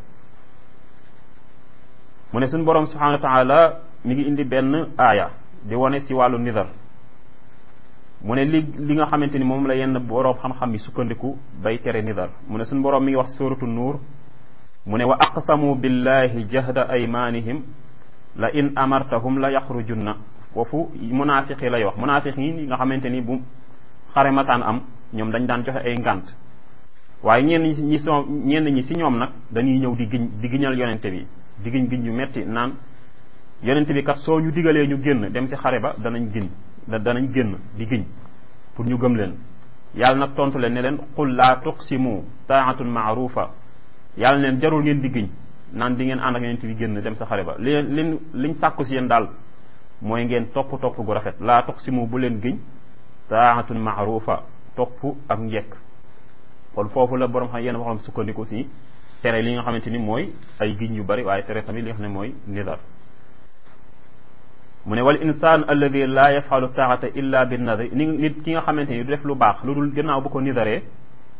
mu ne suñu borom subhanahu wa taala mi ngi indi benn aaya di wane si wàllu nidar mu ne li li nga xamante ni moom la yenn borom xam-xam yi sukkandiku bay tere nidar mu ne suñu borom mi ngi wax suratu nuur mu ne wa aqsamu billahi jahda aymanihim la in amartahum la yaxrujunna foofu munaafiq yi lay wax munaafiq yi nga xamante ni bu xare mataan am ñoom dañ daan joxe ay ngant waaye ñenn ñi ñi soo ñenn ñi si ñoom nag dañuy ñëw di giñ di giñal yonente bi di giñ giñ yu metti naan yonente bi kat soo ñu digalee ñu génn dem si xare ba danañ giñ danañ génn di giñ pour ñu gëm leen yàlla nag tontu leen ne leen qul laa tuqsimu taatun maarufa yàlla neen jarul ngeen di giñ naan di ngeen ànd ak yonente bi génn dem sa xare ba li leen liñ sàkku si yéen daal mooy ngeen topp topp gu rafet laa tuqsimu bu leen giñ taatun maarufa topp ak njekk kon foofu la borom xam yenn waxam sukkandiku si tere li nga xamante ni mooy ay giñ yu bari waaye tere tamit li nga xam ne mooy nidar mu ne wal insaan alladi laa yafalu taata illa bi nadri ni nit ki nga xamante ni du def lu baax lu dul gannaaw bu ko nidaree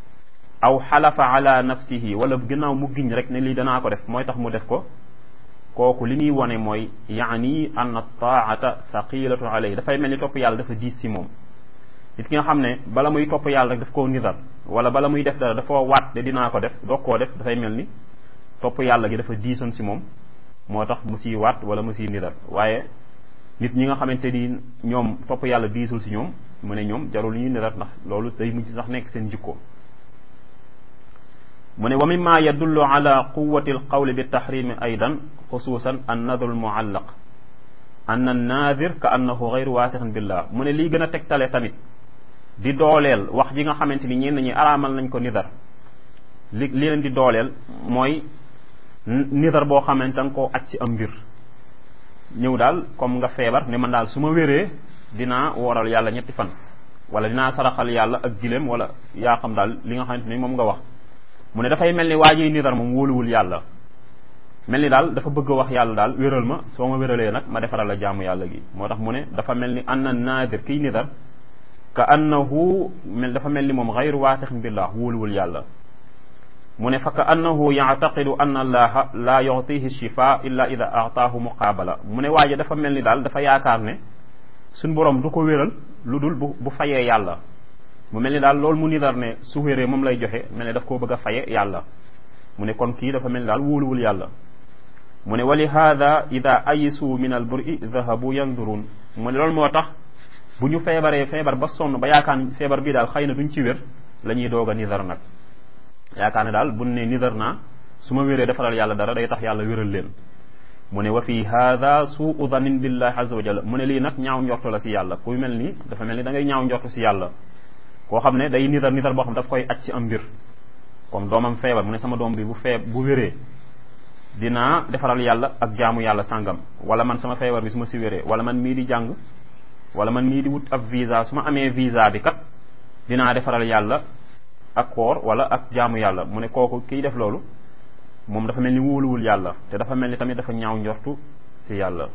aw xalafa ala nafsihi wala gannaaw mu giñ rek ne lii danaa ko def mooy tax mu def ko kooku li muy wone mooy yaani anna taata thaqilatu alayhi dafay mel ni topp yàlla dafa diis si moom nit ki nga xam ne bala muy topp yàlla rek daf koo nidar wala bala muy def dara dafa waat de dinaa ko def doog koo def dafay mel ni topp yàlla gi dafa diisoon si moom moo tax mu siy waat wala mu siy nidar waaye nit ñi nga xamante ni ñoom topp yàlla diisul si ñoom mu ne ñoom jarul ñuy nidar ndax loolu day mujj sax nekk seen jikko mu ne wa mimma yadullu ala quwati alqawli bi tahrimi aydan xususan an nadru almuallaq an annaadir ka annahu gayru waasixin billah mu ne lii gën a tegtale tamit di dooleel wax ji nga xamante ni ñenn ñi araamal nañ ko nidar li li leen di dooleel mooy nidar boo xamante nga koo aj ci am mbir ñëw daal comme nga feebar ne man daal su ma wéree dinaa wooral yàlla ñetti fan wala dinaa saraxal yàlla ak gileem wala yaa xam daal li nga xamante ni moom nga wax mu ne dafay mel ni waa jiy nidar moom wóoluwul yàlla mel ni daal dafa bëgg a wax yàlla daal wéral ma soo ma wéralee nag ma defaral la jaamu yàlla gi moo tax mu ne dafa mel ni anna naadir kiy nidar ka annahu mel dafa mel ni moom xayru waatixin billah wóoluwul yàlla mu ne fa ka annahu yactaqidu anna allaha la yuctihi shifa illa ida aataahu muqaabala mu ne waaje dafa mel ni daal dafa yaakaar ne suñ borom du ko wéral lu dul bu bu fayee yàlla mu mel ni daal loolu mu nidar ne su wéree moom lay joxe mel ne daf koo bëgg a faye yàlla mu ne kon kii dafa mel ni daal wóoluwul yàlla mu ne wa li hada ida ayisu min al buri dahabu yandurun mu ne loolu moo tax bu ñu feebaree feebar ba sonn ba yaakaar feebar bii daal xëy na duñ ci wér la ñuy doog a nidar nag yaakaar ne daal buñ ne nidar naa su ma wéree defaral yàlla dara day tax yàlla wéral leen mu ne wa fi hada suu danin billahi azza wa jalla mu ne lii nag ñaaw njortu la si yàlla kuy mel ni dafa mel ni da ngay ñaaw njortu si yàlla koo xam ne day nidar nidar boo xam daf koy aj ci am mbir comme doomam feebar mu ne sama doom bi bu feeb bu wéree dinaa defaral yàlla ak jaamu yàlla sàngam wala man sama feebar bi su ma si wéree wala man mii di jàng wala man mii di wut ab visa su ma amee visa bi kat dinaa defaral yàlla ak koor wala ak jaamu yàlla mu ne kooku kiy def loolu moom dafa mel ni wóoluwul yàlla te dafa mel ni tamit dafa ñaaw njortu si yàlla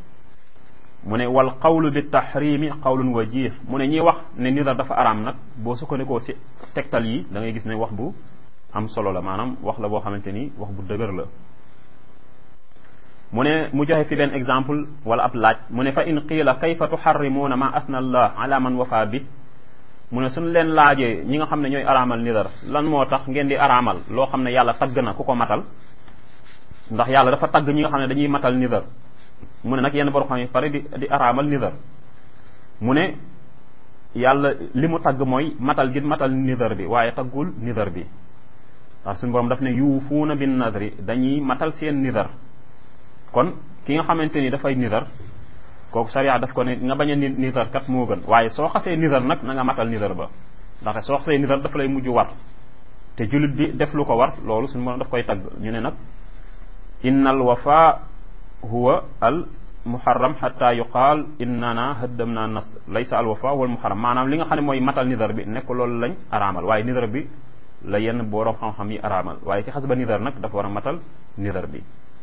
mu ne wal qawlu bi tahrimi qawlun wajih mu ne ñi wax ne nidar dafa araam nag boo sukkandikoo si tegtal yi da ngay gis ne wax bu am solo la maanaam wax la boo xamante ni wax bu dëgër la mu ne mu joxe fi benn exemple wala ab laaj mu ne fa in qiila kayfa tuharrimuuna ma asna allah ala man wafa bi mu ne suñ leen laajee ñi nga xam ne ñooy araamal nidar lan moo tax ngeen di araamal loo xam ne yàlla tagg na ku ko matal ndax yàlla dafa tagg ñi nga xam ne dañuy matal nidar mu ne nag yenn borom xam ne pare di di araamal nidar mu ne yàlla li mu tagg mooy matal gi matal nidar bi waaye taggul nidar bi ndax suñu borom daf ne yuufuuna bin nadri dañuy matal seen nidar kon ki nga xamante ni dafay nidar kooku sariya daf ko ne nga bañ a nidar kat moo gën waaye soo xasee nidar nag na nga matal nidar ba ndax soo xasee nidar dafa lay mujj war te jullit bi def lu ko war loolu suñu borom daf koy tagg ñu ne nag inna al wafa huwa al muharram xata yuqaal innana haddamna nas laysa al wafa wal muharram maanaam li nga xam ne mooy matal nidar bi nekk loolu lañ araamal waaye nidar bi la yenn borom xam-xam yi araamal waaye ci xas ba nidar nag dafa war a matal nidar bi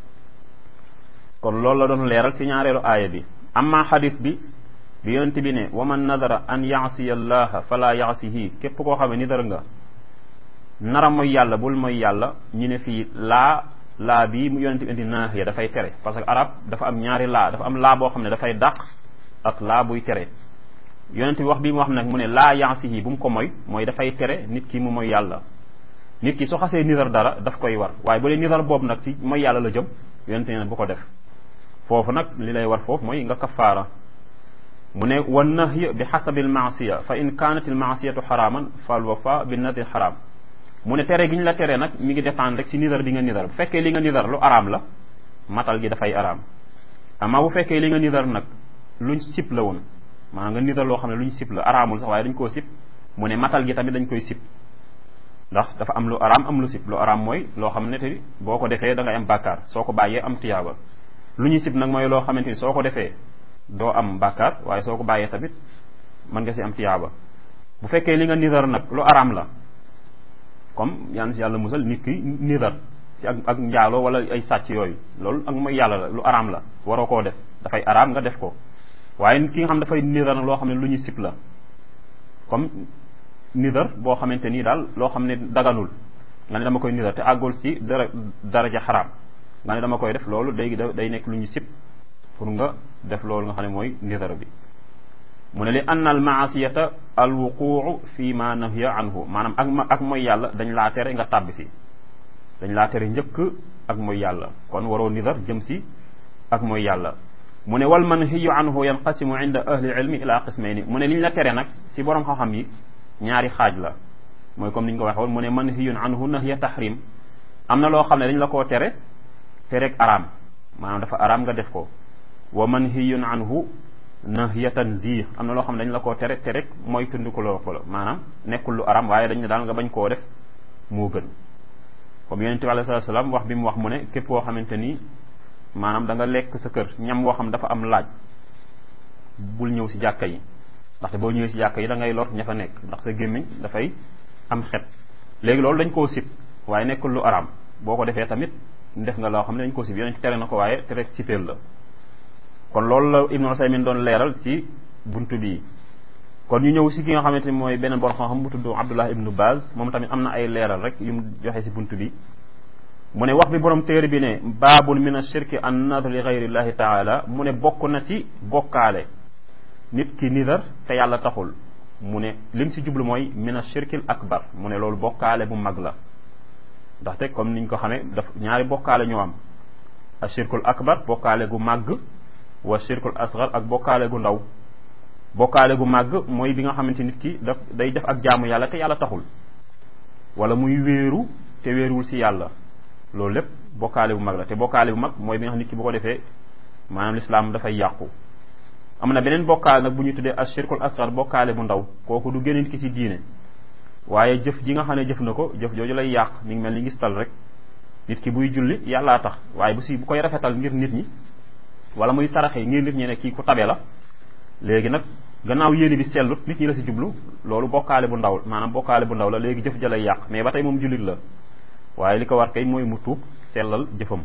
kon loolu la doon leeral ci ñaareelu aaya bi amma xadis bi bi yonent bi ne wa man nadara an yaasiya allaha fala yaasihi képp koo xam ne nidar nga nara mooy yàlla bul mooy yàlla ñu ne fii laa laa bii mu yonent bi indi naahiya dafay tere parce que arab dafa am ñaari laa dafa am laa boo xam ne dafay dàq ak laa buy tere yonent bi wax bii mu wax nag mu ne laa yaasihi bu mu ko moy mooy dafay tere nit ki mu mooy yàlla nit ki su xasee nidar dara daf koy war waaye bu dee nidar boobu nag ci mooy yàlla la jëm yonent ne bu ko def foofu nag li lay war foofu mooy nga kafaara mu ne wa nahyi bi xasabi almaasiya fa in kaanat almaasiyatu xaraaman fal wafa bi nadri xaraam mu ne tere gi ñu la tere nag mi ngi dépendre rek ci nidar bi nga nidar bu fekkee li nga nidar lu araam la matal gi dafay araam amaa bu fekkee li nga nidar nag luñ sip la woon maanaam nga nidar loo xam ne luñ sip la araamul sax waaye dañ koo sip mu ne matal gi tamit dañ koy sip ndax dafa am lu araam am lu sip lu araam mooy loo xam ne te boo ko defee da ngay am bàkkaar soo ko bàyyee am tiyaaba lu ñu sib nag mooy loo xamante ni soo ko defee doo am bàkkaar waaye soo ko bàyyee tamit mën nga si am tiyaaba bu fekkee li nga nidar nag lu araam la comme yaan si yàlla musal nit ki nidar ci ak ak njaaloo wala ay sàcc yooyu loolu ak mooy yàlla la lu araam la waroo koo def dafay araam nga def ko waaye nit ki nga xam dafay nidar nag loo xam ne lu ñu sib la comme nidar boo xamante nii daal loo xam ne daganul nga ne dama koy nidar te àggul si dara daraja xaraam nga ne dama koy def loolu day day nekk lu ñu sib pour nga def loolu nga xam ne mooy nidar bi mu ne li anna al maasiyata al wuquu fi ma nahiya anhu maanaam ak ma ak mooy yàlla dañ laa tere nga tàbbi si dañ laa tere njëkk ak mooy yàlla kon waroo nidar jëm si ak mooy yàlla mu ne wal manhiyu anhu yanqasimu inda ahli ilmi ila qismayni mu ne li ñu la tere nag si borom xam-xam yi ñaari xaaj la mooy comme ni ñu ko waxee woon mu ne manhiyun anhu nahya tahrim am na loo xam ne dañ la koo tere tereg araam maanaam dafa araam nga def ko wa manhiyun anhu nahya tanzih am na loo xam ne dañ la koo tere tereg mooy tundikuloo ko la maanaam nekkul lu araam waaye dañ ne daal nga bañ koo def moo gën comme yonente bi alayhi salaam wax bi mu wax mu ne képp koo xamante ni maanaam da nga lekk sa kër ñam woo xam dafa am laaj bul ñëw si jàkka yi ndaxte boo ñëwee si jàkka yi da ngay lor ña fa nekk ndax sa gémmiñ dafay am xet léegi loolu dañ koo sib waaye nekkul lu araam boo ko defee tamit def nga loo xam ne dañ koo sib yonent tere na ko waaye tere sipeel la kon loolu la Ibnu Usaymin doon leeral si buntu bii kon ñu ñëw si ki nga xamante ni mooy beneen borom xam-xam bu tudd Abdullah ibnu Baz moom tamit am na ay leeral rek yu mu joxe si buntu bi mu ne wax bi borom téere bi ne baabun min ashirki an nadr li gayrillahi taala mu ne bokk na si bokkaale nit ki nidar te yàlla taxul mu ne lim si jublu mooy min ashirkil akbar mu ne loolu bokkaale bu mag la ndaxte comme niñ ko xamee daf ñaari bokkaale ñoo am ashirkul akbar bokkaale gu màgg wa shirkul asgar ak bokkaale gu ndaw bokkaale gu màgg mooy bi nga xamante nit ki daf day def ak jaamu yàlla te yàlla taxul wala muy wéeru te wéeruwul si yàlla loolu lépp bokkaale bu mag la te bokkaale bu mag mooy bi nga xam nit ki bu ko defee maanaam lislaam dafay yàqu am na beneen bokkaale nag bu ñu tuddee ashirkul asgar bokkaale bu ndaw kooku du génne nit ki si diine waaye jëf ji nga xam ne jëf na ko jëf jooju lay yàq mi ngi mel ni gis tal rek nit ki buy julli yàllaa tax waaye bu si bu koy rafetal ngir nit ñi wala muy saraxe ngir nit ñi ne kii ku tabe la léegi nag gannaaw yéene bi sellut nit ñi la si jublu loolu bokkaale bu ndaw maanaam bokkaale bu ndaw la léegi jëf ja lay yàq mais ba tey moom jullit la waaye li ko war kay mooy mu tuub sellal jëfam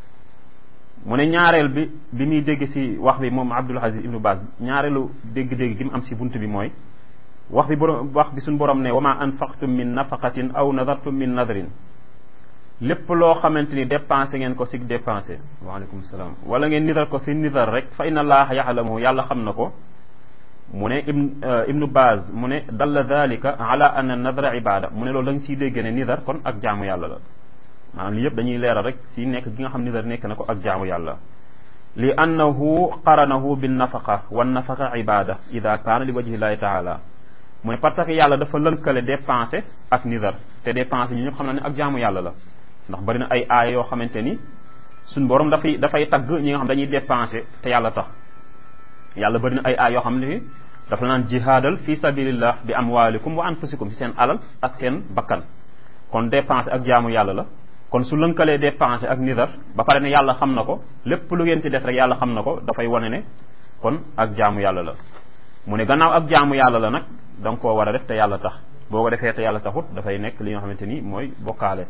mu ne ñaareel bi bi muy dégg si wax bi moom Abdul Aziz Ibnu Baaz ñaareelu dégg-dégg gi mu am si bunt bi mooy wax bi borom wax bi suñu borom ne wa ma anfaqtum min nafaqatin aw nadartum min nadrin lépp loo xamante ni dépensé ngeen ko si dépensé waaleykum salaam wala ngeen nidar ko si nidar rek fa inna allaha yaxlamu yàlla xam na ko mu ne ibn ibnu Baaz mu ne dalla dalika ala anna nadra ibada mu ne loolu da nga siy dégg ne nidar kon ak jaamu yàlla la maanaam li yëpp dañuy leeral rek si nekk gi nga xam nidar nekk na ko ak jaamu yàlla li annahu qaranahu bin nafaqa wan nafaqa ibada ida kaana li wajhillahi taala mu ne parce que yàlla dafa lënkale dépensé ak nidar te dépensé ñu ñëpp xam na ne ak jaamu yàlla la ndax bari na ay aaya yoo xamante ni suñ borom dafay dafay tagg ñi nga xam dañuy dépensé te yàlla tax yàlla bari na ay aaya yoo xam ne dafa naan jihaadal fi sabilillah bi amwalikum wa anfusikum si seen alal ak seen bakkan kon dépensé ak jaamu yàlla la kon su lënkalee dépensé ak nidar ba pare ne yàlla xam na ko lépp lu ngeen si def rek yàlla xam na ko dafay wane ne kon ak jaamu yàlla la mu ne gannaaw ak jaamu yàlla la nag da nga koo war a def te yàlla tax boo ko defee te yàlla taxut dafay nekk li nga xamante ni mooy bokkaale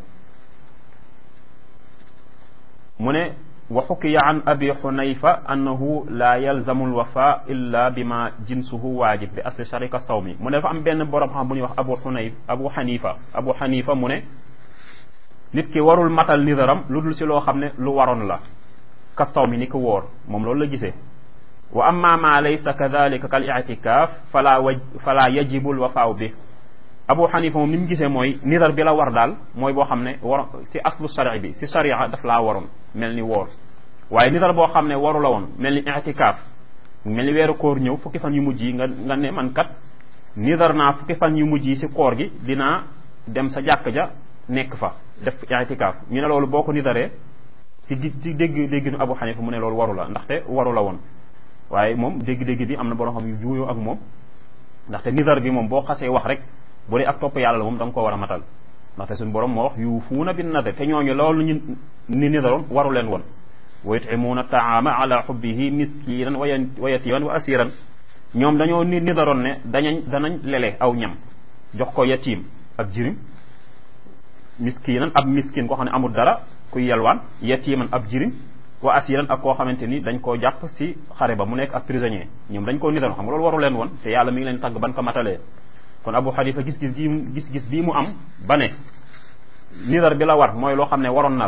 mu ne wa xukiya an abi xunayfa annahu la yalzamu alwafa illa bima jinsuhu waajib bi asli sharika sawmi mu ne dafa am benn borom xam bu ñuy wax abu xunayf abu xanifa abu xanifa mu ne nit ki warul matal nidaram lu dul si loo xam ne lu waroon la ka sawmi ni ko wóor moom loolu la gisee wa amma ma laysa kadalika kal i'tikaf fala waj fala yajibu alwafaaw bi abu xanifa moom ni mu gisee mooy nidar bi la war daal mooy boo xam ne war si aslu shari bi si sharia daf laa waroon mel ni woor waaye nidar boo xam ne waru la woon mel ni i'tikaaf mel ni weeru koor ñëw fukki fan yu mujj yi nga nga ne man kat nidar naa fukki fan yu mujj yi si koor gi dinaa dem sa jàkk ja nekk fa def i'tikaaf ñu ne loolu boo ko nidaree ci ci dégg dégg nu abu xanifa mu ne loolu waru la ndaxte waru la woon waaye moom dégg-dégg bi am na borom xam yu juuyoo ak moom ndaxte nidar bi moom boo xasee wax rek bu dee ak topp yàlla la moom da nga koo war a matal ndaxte suñu borom moo wax yuufuuna bin nadar te ñooñu loolu ñu ni nidaroon waru leen woon wa yut'imuuna taama ala xubbihi miskinan wa yatiman wa asiran ñoom dañoo ni nidaroon ne dañañ danañ lele aw ñam jox ko yatim ak jirim miskinan ab miskin koo xam ne amul dara kuy yelwaan yatiman ab jirim wa asiran ak koo xamante ni dañ koo jàpp si xare ba mu nekk ak prisonnier ñoom dañ koo nidaroon xam nga loolu waru leen woon te yàlla mi ngi leen tàgg ban ko matalee kon abu xanifa gis-gis bii gis-gis bii mu am ba ne nidar bi la war mooy loo xam ne waroon na la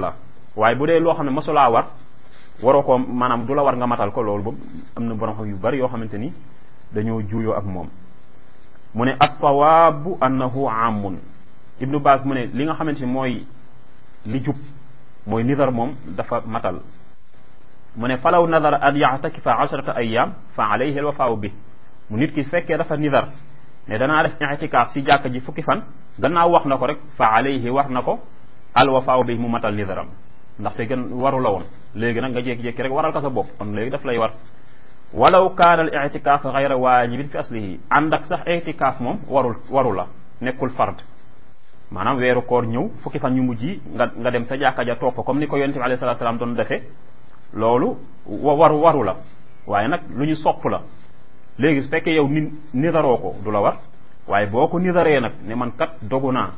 waaye bu dee loo xam ne mosulaa war waroo ko maanaam du la war nga matal ko loolu boobu am na borom xam yu bari yoo xamante ni dañoo juuyoo ak moom mu ne as-sawaabu annahu amun ibnu baas mu ne li nga xamante ni mooy li jub mooy nidar moom dafa matal mu ne falaw nadara an yaxtakifa asharata ayam fa alayhi alwafaaw bi mu nit ki fekkee dafa nidar ne danaa def itikaaf si jàkka ji fukki fan gannaaw wax na ko rek fa alayhi war na ko alwafaaw bi mu matal nidaram ndaxte gën waru la woon léegi nag nga jékki-jékki rek waral ko sa bopp kon léegi daf lay war walaw kaana al itikaaf gayra waajibin fi aslihi ànd ak sax itikaaf moom warul waru la nekkul fard maanaam weeru koor ñëw fukki fan ñu mujj yi nga nga dem sa jàkka ja toog fa comme ni ko yonent bi alayhi salaatu salaam doon defee loolu waru waru la waaye nag lu ñu sopp la léegi su fekkee yow ni nidaroo ko du la war waaye boo ko nidaree nag ne man kat dogu naa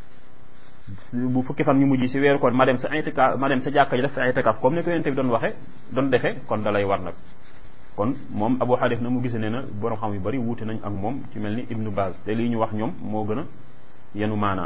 bu fukki fan ñu mujj si weeru koor ma dem sa itikaaf ma dem sa jàkka ja def sa itikaaf comme ni ko yonent bi doon waxe doon defee kon da lay war nag kon moom Abu Hanif na mu gise ne na borom xam yu bari wuute nañ ak moom ci mel ni Ibnu Baz te lii ñu wax ñoom moo gën a yenu maanaa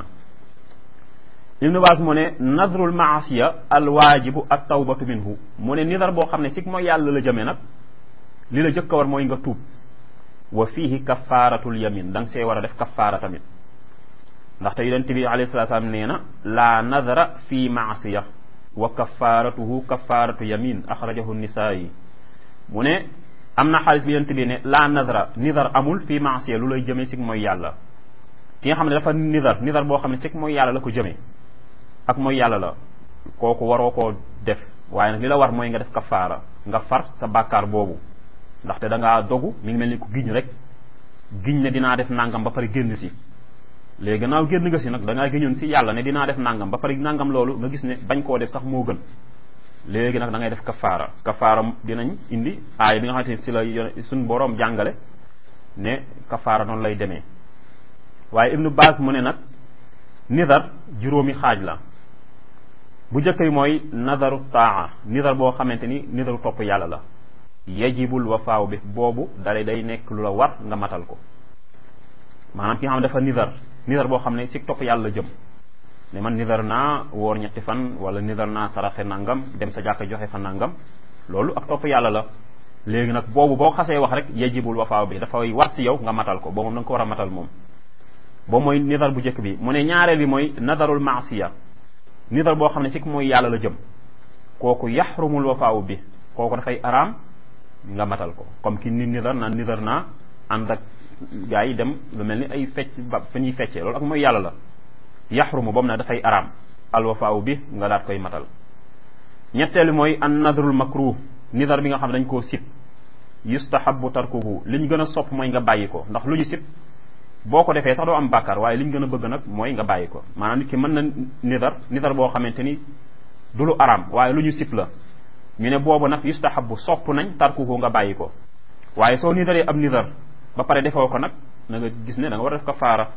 Ibnu Baz mu ne nadrul maasiya al waajibu at tawbatu minhu mu ne nidar boo xam ne si mooy yàlla la jëmee nag li la jëkk a war mooy nga tuub wa fiihi kafaaratul yamin da nga see war a def kafaara tamit ndaxte yonent bi alayhi salaatu salaam nee na laa nadara fi maasiya wa kafaaratuhu kafaaratu yamin axrajahu nisaayi mu ne am na xaalis bi yonent bi ne laa nadara nidar amul fi maasiya lu lay jëmee si mooy yàlla ki nga xam ne dafa nidar nidar boo xam ne si mooy yàlla la ko jëmee ak mooy yàlla la kooku waroo koo def waaye nag li la war mooy nga def kafaara nga far sa bàkkaar boobu ndaxte da ngaa dogu mi ngi mel ni ku giñ rek giñ ne dinaa def nangam ba pare génn si léegi gannaaw génn nga si nag da ngaa géñoon si yàlla ne dinaa def nangam ba pare nangam loolu nga gis ne bañ koo def sax moo gën léegi nag da ngay def kafaara kafaara dinañ indi aay bi nga xamante ne si la suñ boroom jàngale ne kafaara noonu lay demee waaye ibnu baas mu ne nag nidar juróomi xaaj la bu njëkk bi mooy nadaru taa nidar boo xamante ni nidaru topp yàlla la yajibul wafaaw bi boobu dalay day nekk lu la war nga matal ko maanaam ki nga xam ne dafa nidar nidar boo xam ne si topp yàlla jëm ne man nidar naa woor ñetti fan wala nidar naa saraxe nangam dem sa jàkka joxe fa nangam loolu ak topp yàlla la léegi nag boobu boo xasee wax rek yajibul wafaaw bi dafay war si yow nga matal ko boobu moom da nga ko war a matal moom boobu mooy nidar bu njëkk bi mu ne ñaareel bi mooy nadarul maasiya nidar boo xam ne si mooy yàlla la jëm kooku yaxrumul wafaaw bi kooku dafay araam nga matal ko comme ki ni nidar naan nidar naa ànd ak gaa yi dem lu mel ni ay fecc ba fa ñuy feccee loolu ak mooy yàlla la yaxrumu boobu nag dafay araam alwafaaw bi nga daat koy matal ñetteelu mooy an nadrul makruh nidar bi nga xam ne dañ koo sib yustahabu tarkuhu li ñu gën a sopp mooy nga bàyyi ko ndax lu ñu sib boo ko defee sax doo am bàkkaar waaye li ñu gën a bëgg nag mooy nga bàyyi ko maanaam nit ki mën na nidar nidar boo xamante ni du lu araam waaye lu ñu sib la ñu ne boobu nag yustahabu sopp nañ tarkuhu nga bàyyi ko waaye soo nidaree ab nidar ba pare defoo ko nag na nga gis ne da nga war a def kafaara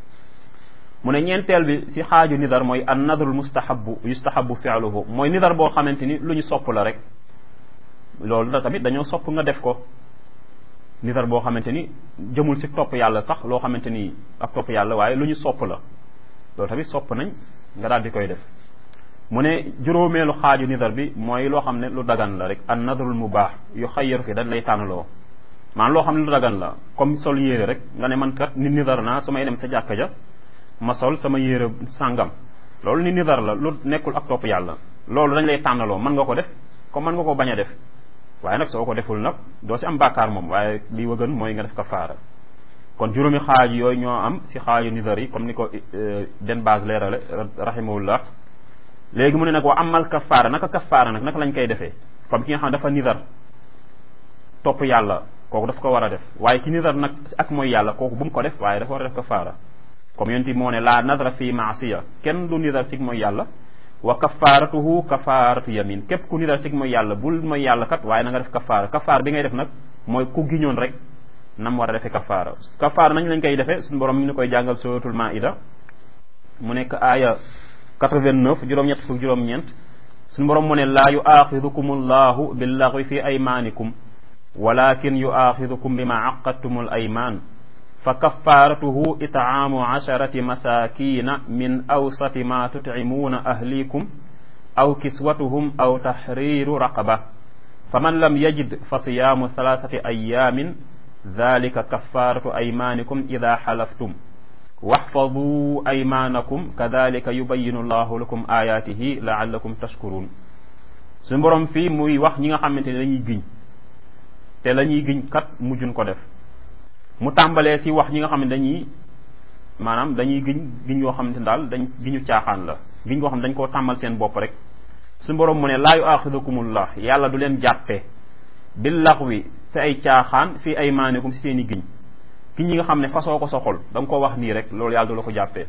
mu ne ñeenteel bi si xaaju nidar mooy an nadrul mustahabu yustahabu fi'luhu mooy nidar boo xamante ni lu ñu sopp la rek loolu da tamit dañoo sopp nga def ko nidar boo xamante ni jëmul si topp yàlla sax loo xamante ni ak topp yàlla waaye lu ñu sopp la loolu tamit sopp nañ nga daal di koy def mu ne juróomeelu xaaju nidar bi mooy loo xam ne lu dagan la rek an nadrul mubaax yu xayyaru fi dañ lay tànnaloo maanaam loo xam ne lu dagan la comme sol yére rek nga ne man kat ni nidar naa su may dem sa jàkka ja ma sol sama yére sàngam loolu ni nidar la lu nekkul ak topp yàlla loolu dañ lay tànnaloo mën nga ko def comme mën nga ko bañ a def waaye nag soo ko deful nag doo si am bàkkaar moom waaye li wa gën mooy nga def kafaara kon juróomi xaaj yooyu ñoo am si xaaju nidar yi comme ni ko den base leerale rahimahullah léegi mu ne nag wa amal kafaara naka kafaara nag naka lañ koy defee comme ki nga xam ne dafa nidar topp yàlla kooku daf ko war a def waaye ki nidar nag ak mooy yàlla kooku bu mu ko def waaye dafa war a def kafaara comme yonent bi moo ne la nadra fi maasiya kenn du nidar sig mooy yàlla wa kafaaratuhu kafaaratu yamin képp ku nidar sig mooy yàlla bul mooy yàlla kat waaye na nga def kafaara kafaar bi ngay def nag mooy ku giñoon rek nam war a defee kafaara kafaara nañ lañ koy defee suñu borom mi ngi koy jàngal suratul maida mu nekk aaya 89 juróom-ñett fukk juróom-ñeent suñu borom mu ne laa yuaxidukum allahu billaxwi fi aymanikum walakin yuaxidukum bima aqadtum al ayman fa kafaratuhu itaamu asharati masakina min awsati ma tutcimuuna ahlikum aw kiswatuhum aw tahriru raqaba fa man lam yajid fa siyaamu thalathati ayamin dhalika kafaratu aymanikum ida xalaftum waxfadu aymanakum kadalika yubayinu llahu lakum ayatihi laallakum tashkurun suñu borom fii muy wax ñi nga xamante ne dañuy giñ te la ñuy giñ kat mujjun ko def mu tàmbalee si wax ñi nga xam ne dañuy maanaam dañuy giñ giñ yoo xamante ne daal dañ giñu caaxaan la giñ koo xam ne dañ koo tàmmal seen bopp rek suñu borom mu ne laa yu axidukumullah yàlla du leen jàppe bil laxwi si ay caaxaan fii ay maanikum si seen i giñ giñ yi nga xam ne fasoo ko soxol da nga ko wax nii rek loolu yàlla du la ko jàppee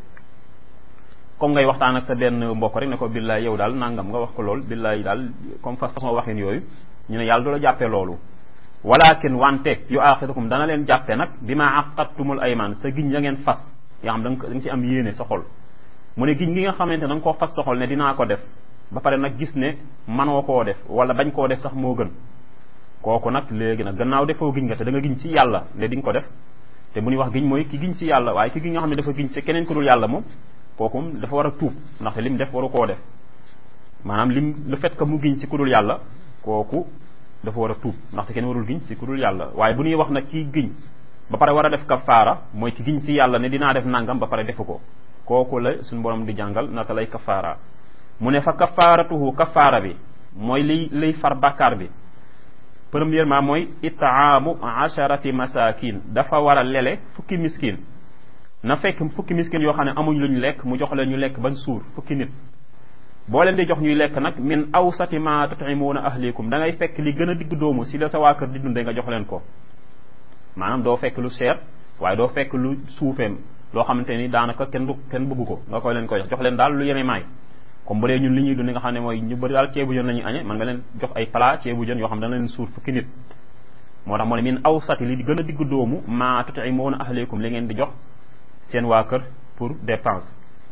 comme ngay waxtaan ak sa benn mbokk rek ne ko billaay yow daal nangam nga wax ko lool billaay daal comme façon waxin yooyu ñu ne yàlla du la jàppee loolu walakin wante yu axidukum dana leen jàppe nag bi ma aqattumul ayman sa giñ ya ngeen fas yaa xam da nga da nga si am yéene sa xol mu ne giñ gi nga xamante da nga koo fas sa xol ne dinaa ko def ba pare nag gis ne manoo koo def wala bañ koo def sax moo gën kooku nag léegi nag gannaaw defoo giñ nga te da nga giñ ci yàlla ne di nga ko def te bu ñuy wax giñ mooy ki giñ ci yàlla waaye ki giñ nga xam ne dafa giñ ci keneen ku dul yàlla moom kooku dafa war a tuub ndaxte lim def waru koo def maanaam lim le fait que mu giñ ci ku dul yàlla kooku dafa war a tuub ndaxte kenn warul giñ ci ku dul yàlla waaye bu ñuy wax nag kii giñ ba pare war a def kafaara mooy ki giñ ci yàlla ne dinaa def nangam ba pare defu ko kooku la suñu borom di jàngal naka lay kafaara mu ne fa kafaaratuhu kafaara bi mooy liy liy far bàkkaar bi premièrement mooy itaamu asharati masakin dafa war a lele fukki miskin na fekk fukki miskin yoo xam ne amuñ luñ lekk mu jox leen ñu lekk bañ suur fukki nit boo leen di jox ñuy lekk nag min awsati ma tut'imuuna ahlikum da ngay fekk li gën a digg doomu si la sa waa kër di dundee nga jox leen ko maanaam doo fekk lu cher waaye doo fekk lu suufeem loo xamante ni daanaka kenn du kenn bëggu ko nga koy leen koy jox jox leen daal lu yeme maay comme bu dee ñun li ñuy dund nga xam ne mooy ñu bëri daal ceebu jën la ñuy añe man nga leen jox ay plat ceebu jën yoo xam ne dana leen suur fukki nit moo tax moo ne min awsati li gën a digg doomu ma tut'imuuna ahlikum li ngeen di jox seen waa kër pour dépense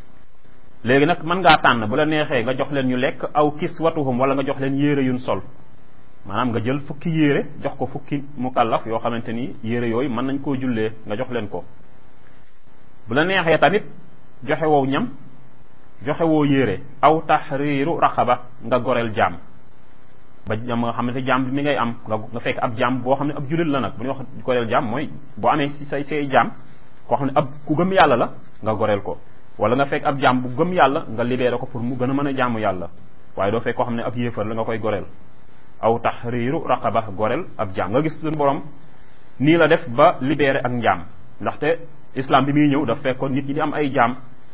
léegi nag mën ngaa tànn bu la neexee nga jox leen ñu lekk aw kiswatuhum wala nga jox leen yére yuñ sol maanaam nga jël fukki yére jox ko fukki mukallaf yoo xamante ni yére yooyu mën nañ koo jullee nga jox leen ko bu la neexee tamit joxe woo ñam joxe woo yére aw tahriru raqaba nga goreel jaam ba ñam nga xamante jaam bi mi ngay am nga fekk ab jaam boo xam ne ab jullit la nag bu ñuy wax goreel jaam mooy boo amee si say say jaam koo xam ne ab ku gëm yàlla la nga goreel ko wala nga fekk ab jaam bu gëm yàlla nga libéré ko pour mu gën a mën a jaamu yàlla waaye doo fekk koo xam ne ab yéefar la nga koy goreel aw tahriru raqaba goreel ab jaam nga gis suñu borom nii la def ba libéré ak njaam ndaxte islam bi muy ñëw daf fekkoon nit ñi di am ay jaam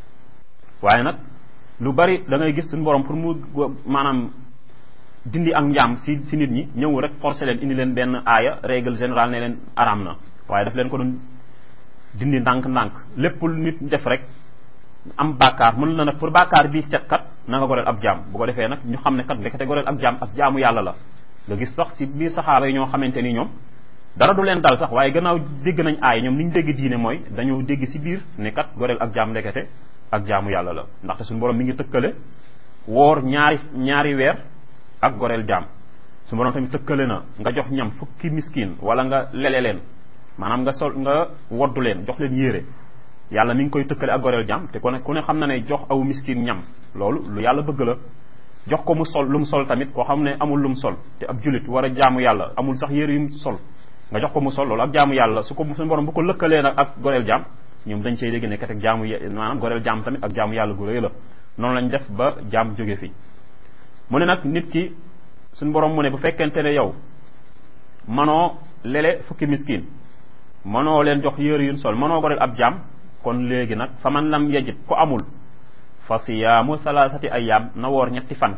waaye nag lu bari da ngay gis suñu borom pour mu maanaam dindi ak njaam si si nit ñi ñëw rek forcé leen indi leen benn aaya règle générale ne leen araam na waaye daf leen ko doon dindi ndànk-ndànk lépp lu nit def rek am bàkkaar mën na nag pour bàkkaar bii set kat na nga goreel ab jaam bu ko defee nag ñu xam ne kat ndekete goreel ab jaam ak jaamu yàlla la nga gis sax si biir saxaaba yi ñoo xamante ni ñoom dara du leen dal sax waaye gannaaw dégg nañ aay ñoom ni ñu dégg diine mooy dañoo dégg si biir ne kat goreel ak jaam ndekete ak jaamu yàlla la ndaxte suñu borom mi ngi tëkkale woor ñaari ñaari weer ak goreel jaam suñu borom tamit tëkkale na nga jox ñam fukki miskin wala nga lele leen maanaam nga sol nga woddu leen jox leen yére yàlla mi ngi koy tëkkale ak goreel jaam te ku ne ku ne xam na ne jox aw miskin ñam loolu lu yàlla bëgg la jox ko mu sol lu mu sol tamit koo xam ne amul lu mu sol te ab julit war a jaamu yàlla amul sax yére yu mu sol nga jox ko mu sol loolu ak jaamu yàlla su ko suñu borom bu ko lëkkalee nag ak goreel jaam ñoom dañ cey dégg ne kat ak jaamu maanaam goreel jaam tamit ak jaamu yàlla gu rëy la noonu lañ def ba jaam jóge fi mu ne nag nit ki suñu borom mu ne bu fekkente ne yow manoo lele fukki miskin manoo leen jox yére yuñ sol manoo goreel ab jaam kon léegi nag fa man lam yajid ku amul fa siyaamu salaasati ayyaam na woor ñetti fan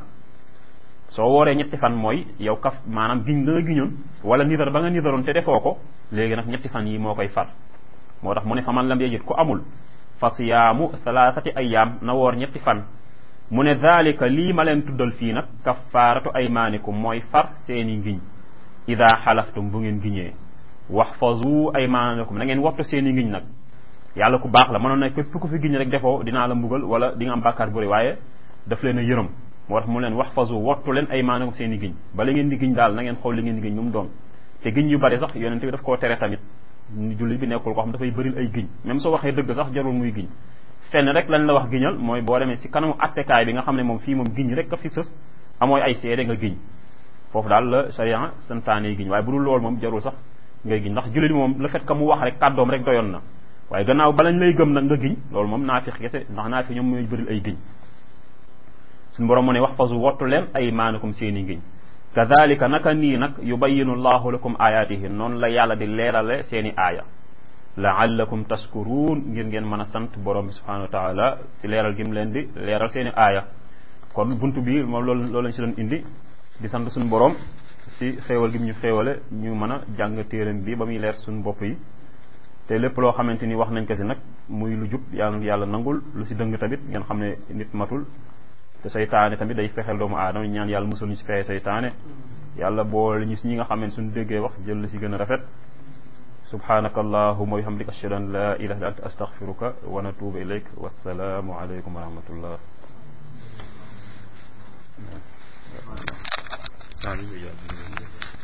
soo wooree ñetti fan mooy yow kaf maanaam giñ la nga giñoon wala nidar ba nga nidaroon te defoo ko léegi nag ñetti fan yi moo koy far moo tax mu ne fa man lam yajid ku amul fa siyaamu salaasati ayyaam na woor ñetti fan mu ne daalika lii ma leen tuddal fii nag kafaaratu aymaanikum mooy far seeni ngiñ ida xalaftum bu ngeen giñee waxfazu aymaanakum na ngeen wattu seeni ngiñ nag yàlla ku baax la mënoon na képp ku fi giñ rek defoo dinaa la mbugal wala di nga am bàkkaar bu rëy waaye daf leen a yërëm moo tax mu leen wax fasu wattu leen ay maanaam seen i giñ bala ngeen di giñ daal na ngeen xool li ngeen di giñ nu mu doon te giñ yu bari sax yonente bi daf koo tere tamit julli bi nekkul koo xam dafay bëril ay giñ même soo waxee dëgg sax jarul muy giñ fenn rek lañ la wax giñal mooy boo demee ci kanamu attekaay bi nga xam ne moom fii moom giñ rek a fi sës amooy ay seede nga giñ foofu daal la sharia santaane yi giñ waaye bu dul loolu moom jarul sax ngay giñ ndax jullit moom le fait que mu wax rek kàddoom rek doyoon na waaye gannaaw balañ lay gëm nag nga giñ loolu moom naafiq kese ndax naafiq ñoom mooy bëril ay giñ suñu borom mu ne wax fasu wottu leen ay maanakum seeni ngiñ kadalika naka nii nag yubayinu llahu lakum ayatihi noonu la yàlla di leerale seeni aaya laallakum tashkuruun ngir ngeen mën a sant borom bi subhanahu wa taala ci leeral gi mu leen di leeral seeni aaya kon buntu bi moom loolu loolu lañ si doon indi di sant suñu borom si xéewal gi mu ñu xéewale ñu mën a jàng téeram bi ba muy leer suñu bopp yi te lépp loo xamante ni wax nañ ko si nag muy lu jub yàlla yàlla nangul lu si dëng tamit ngeen xam ne nit matul te saytaane tamit day fexeel doomu aadama ñaan yàlla musul ñu si fexe saytaane yàlla boole ñu si ñi nga xam ne suñu déggee wax jël la si gën a rafet subhanaka allahuma wa bihamdika ashhadu an la ilaha illa anta astaghfiruka wa natubu ilayk wassalaamu alaykum wa rahmatullah Amin.